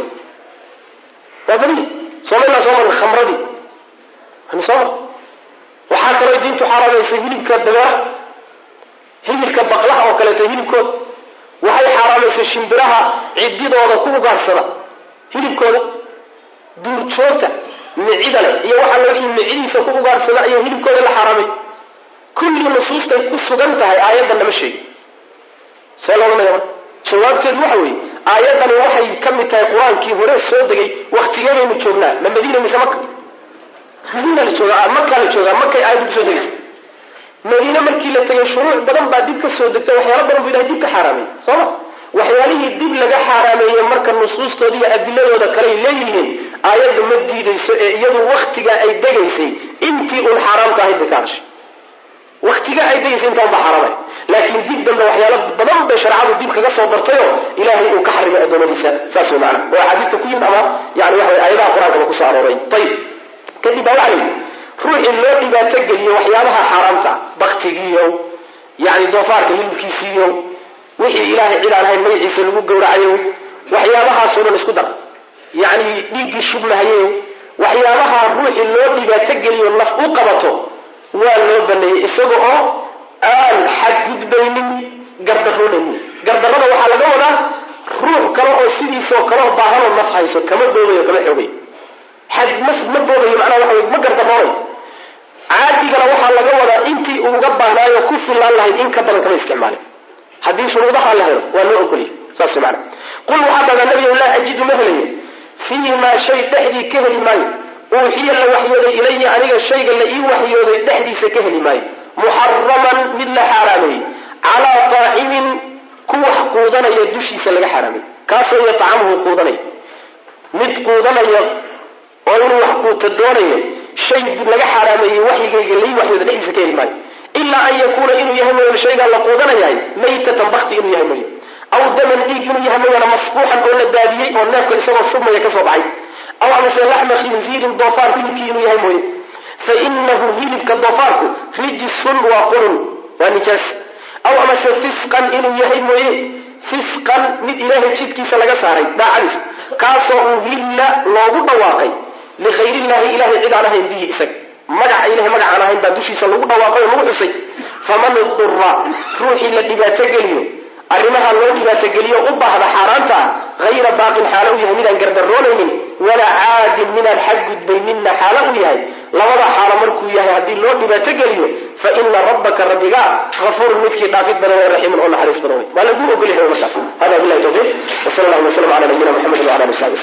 Speaker 1: waa badi soomala soo marna khamradii soo mar waxaa kaloo diintu xaaraamaysay hilibka dabeera hilibka baqlaha oo kaleeto hilibkooda waxay xaaraamaysay shimbiraha cididooda ku ugaarsada hilibkooda duurjoogta micida leh iyo waxaa laga micidiisa ku ugaarsada iyo hilibkooda la xaaraamay kulli nusuustay ku sugan tahay aayaddan lama sheegi see loolanaya marka jawaabteedu waxa weeye aayaddani waxay ka mid tahay qur-aankii hore soo degay waktigeedaynu joognaa ma madiina mise maka madiina la joogaa makaa la joogaa markay aayaddu kusoo degaysa madiine markii la tegay shuruuc badan baa dib ka soo degtay waxyaala badan buu ilahay dib ka xaaraamay sooma waxyaalihii dib laga xaaraameeyey marka nusuustooda iyo adiladooda kaley leeyihiin aayadda ma diidayso ee iyadu waktiga ay degaysay intii uun xaaraamka ahayd bay ka hadashay waktiga ay degaysay intaa unba xaaraamay laakiin dib dambe waxyaalo badan bay shareecadu dib kaga soo dartayoo ilaahay uu ka xarimay addoomadiisa saas way macana oo axaadiista ku yimid ama yani waxa way aayadaha qur-aankaba kusoo arooray ayib kadib baa waxa layidhi ruuxii loo dhibaato geliyo waxyaabaha xaaraamta baktigiiyo yani doofaarka hilibkiisiiyo wixii ilaahay cid aan ahayn magaciisa lagu gowracayo waxyaabahaasoo dhan isku dar yani dhiiggii shubmahaye waxyaabaha ruuxii loo dhibaato geliyo naf u qabato waa loo baneeyey isaga oo aan xadgudbaynin gardaroonaynin gardarada waxaa laga wadaa ruux kale oo sidiisoo kaleo baahanoo naf hayso kama doodayo kama xoogayo xad mas ma boodayo macnaha waxa wey ma gardaroonayo caadigana waxaa laga wadaa intii uuga baahnaayo ku fillaan lahayd in ka badan kama isticmaalin haddii shuruudaha la helo waa loo ogoliyay saas mana qul waxaa dhahdaa nabiga laa ajidu ma helayo fiihi maa shay dhexdii ka heli maayo uuxiya la waxyooday ilaya aniga shayga la ii waxyooday dhexdiisa ka heli maayo muxaraman mid la xaaraameeyey calaa taacimin ku wax quudanaya dushiisa laga xaaraamay kaasoo yatacamuhu quudanaya mid quudanaya oo inuu wax quuta doonayo shay laga xaaraameeyey waxyigayga lai waxyooda dhexdiisa ka heli maayo ilaa an yakuuna inuu yahay mooyane shaygaa la quudanayahay maytatan bakti inuu yahay mooye aw daman dhiig inuu yahay mooyaane masbuuxan oo la daadiyey oo neefka isagoo submaya kasoo baxay aw amase laxma khinziirin doofaar hilibkii inuu yahay mooye fa inahu hilibka doofaarku rijisun waa qurun waa nijaas aw amase fisqan inuu yahay mooye fisqan mid ilaahay jidkiisa laga saaray daacadiis kaasoo uhilla loogu dhawaaqay likayrillahi ilahay cid aan ahayn bihi isaga magaca ilahay magacaan ahayn baa dushiisa lagu dhawaaqay oo lagu xusay faman idura ruuxii la dhibaato geliyo arrimaha loo dhibaatogeliyo u baahda xaaraanta ah hayra baaqin xaalo u yahay midaan gardaroonaynin walaa caadin midaan xadgudbayninna xaalo u yahay labada xaalo markuu yahay haddii loo dhibaato geliyo fa ina rabbaka rabbiga afuurun midkii dhaafid badan ee raxiimun oo naxariis badan wey waa lagu ogolyahay markaas hada bilahi tawfiiq wsala allahu waslam ala nabiyina muxamedi wala ali sabi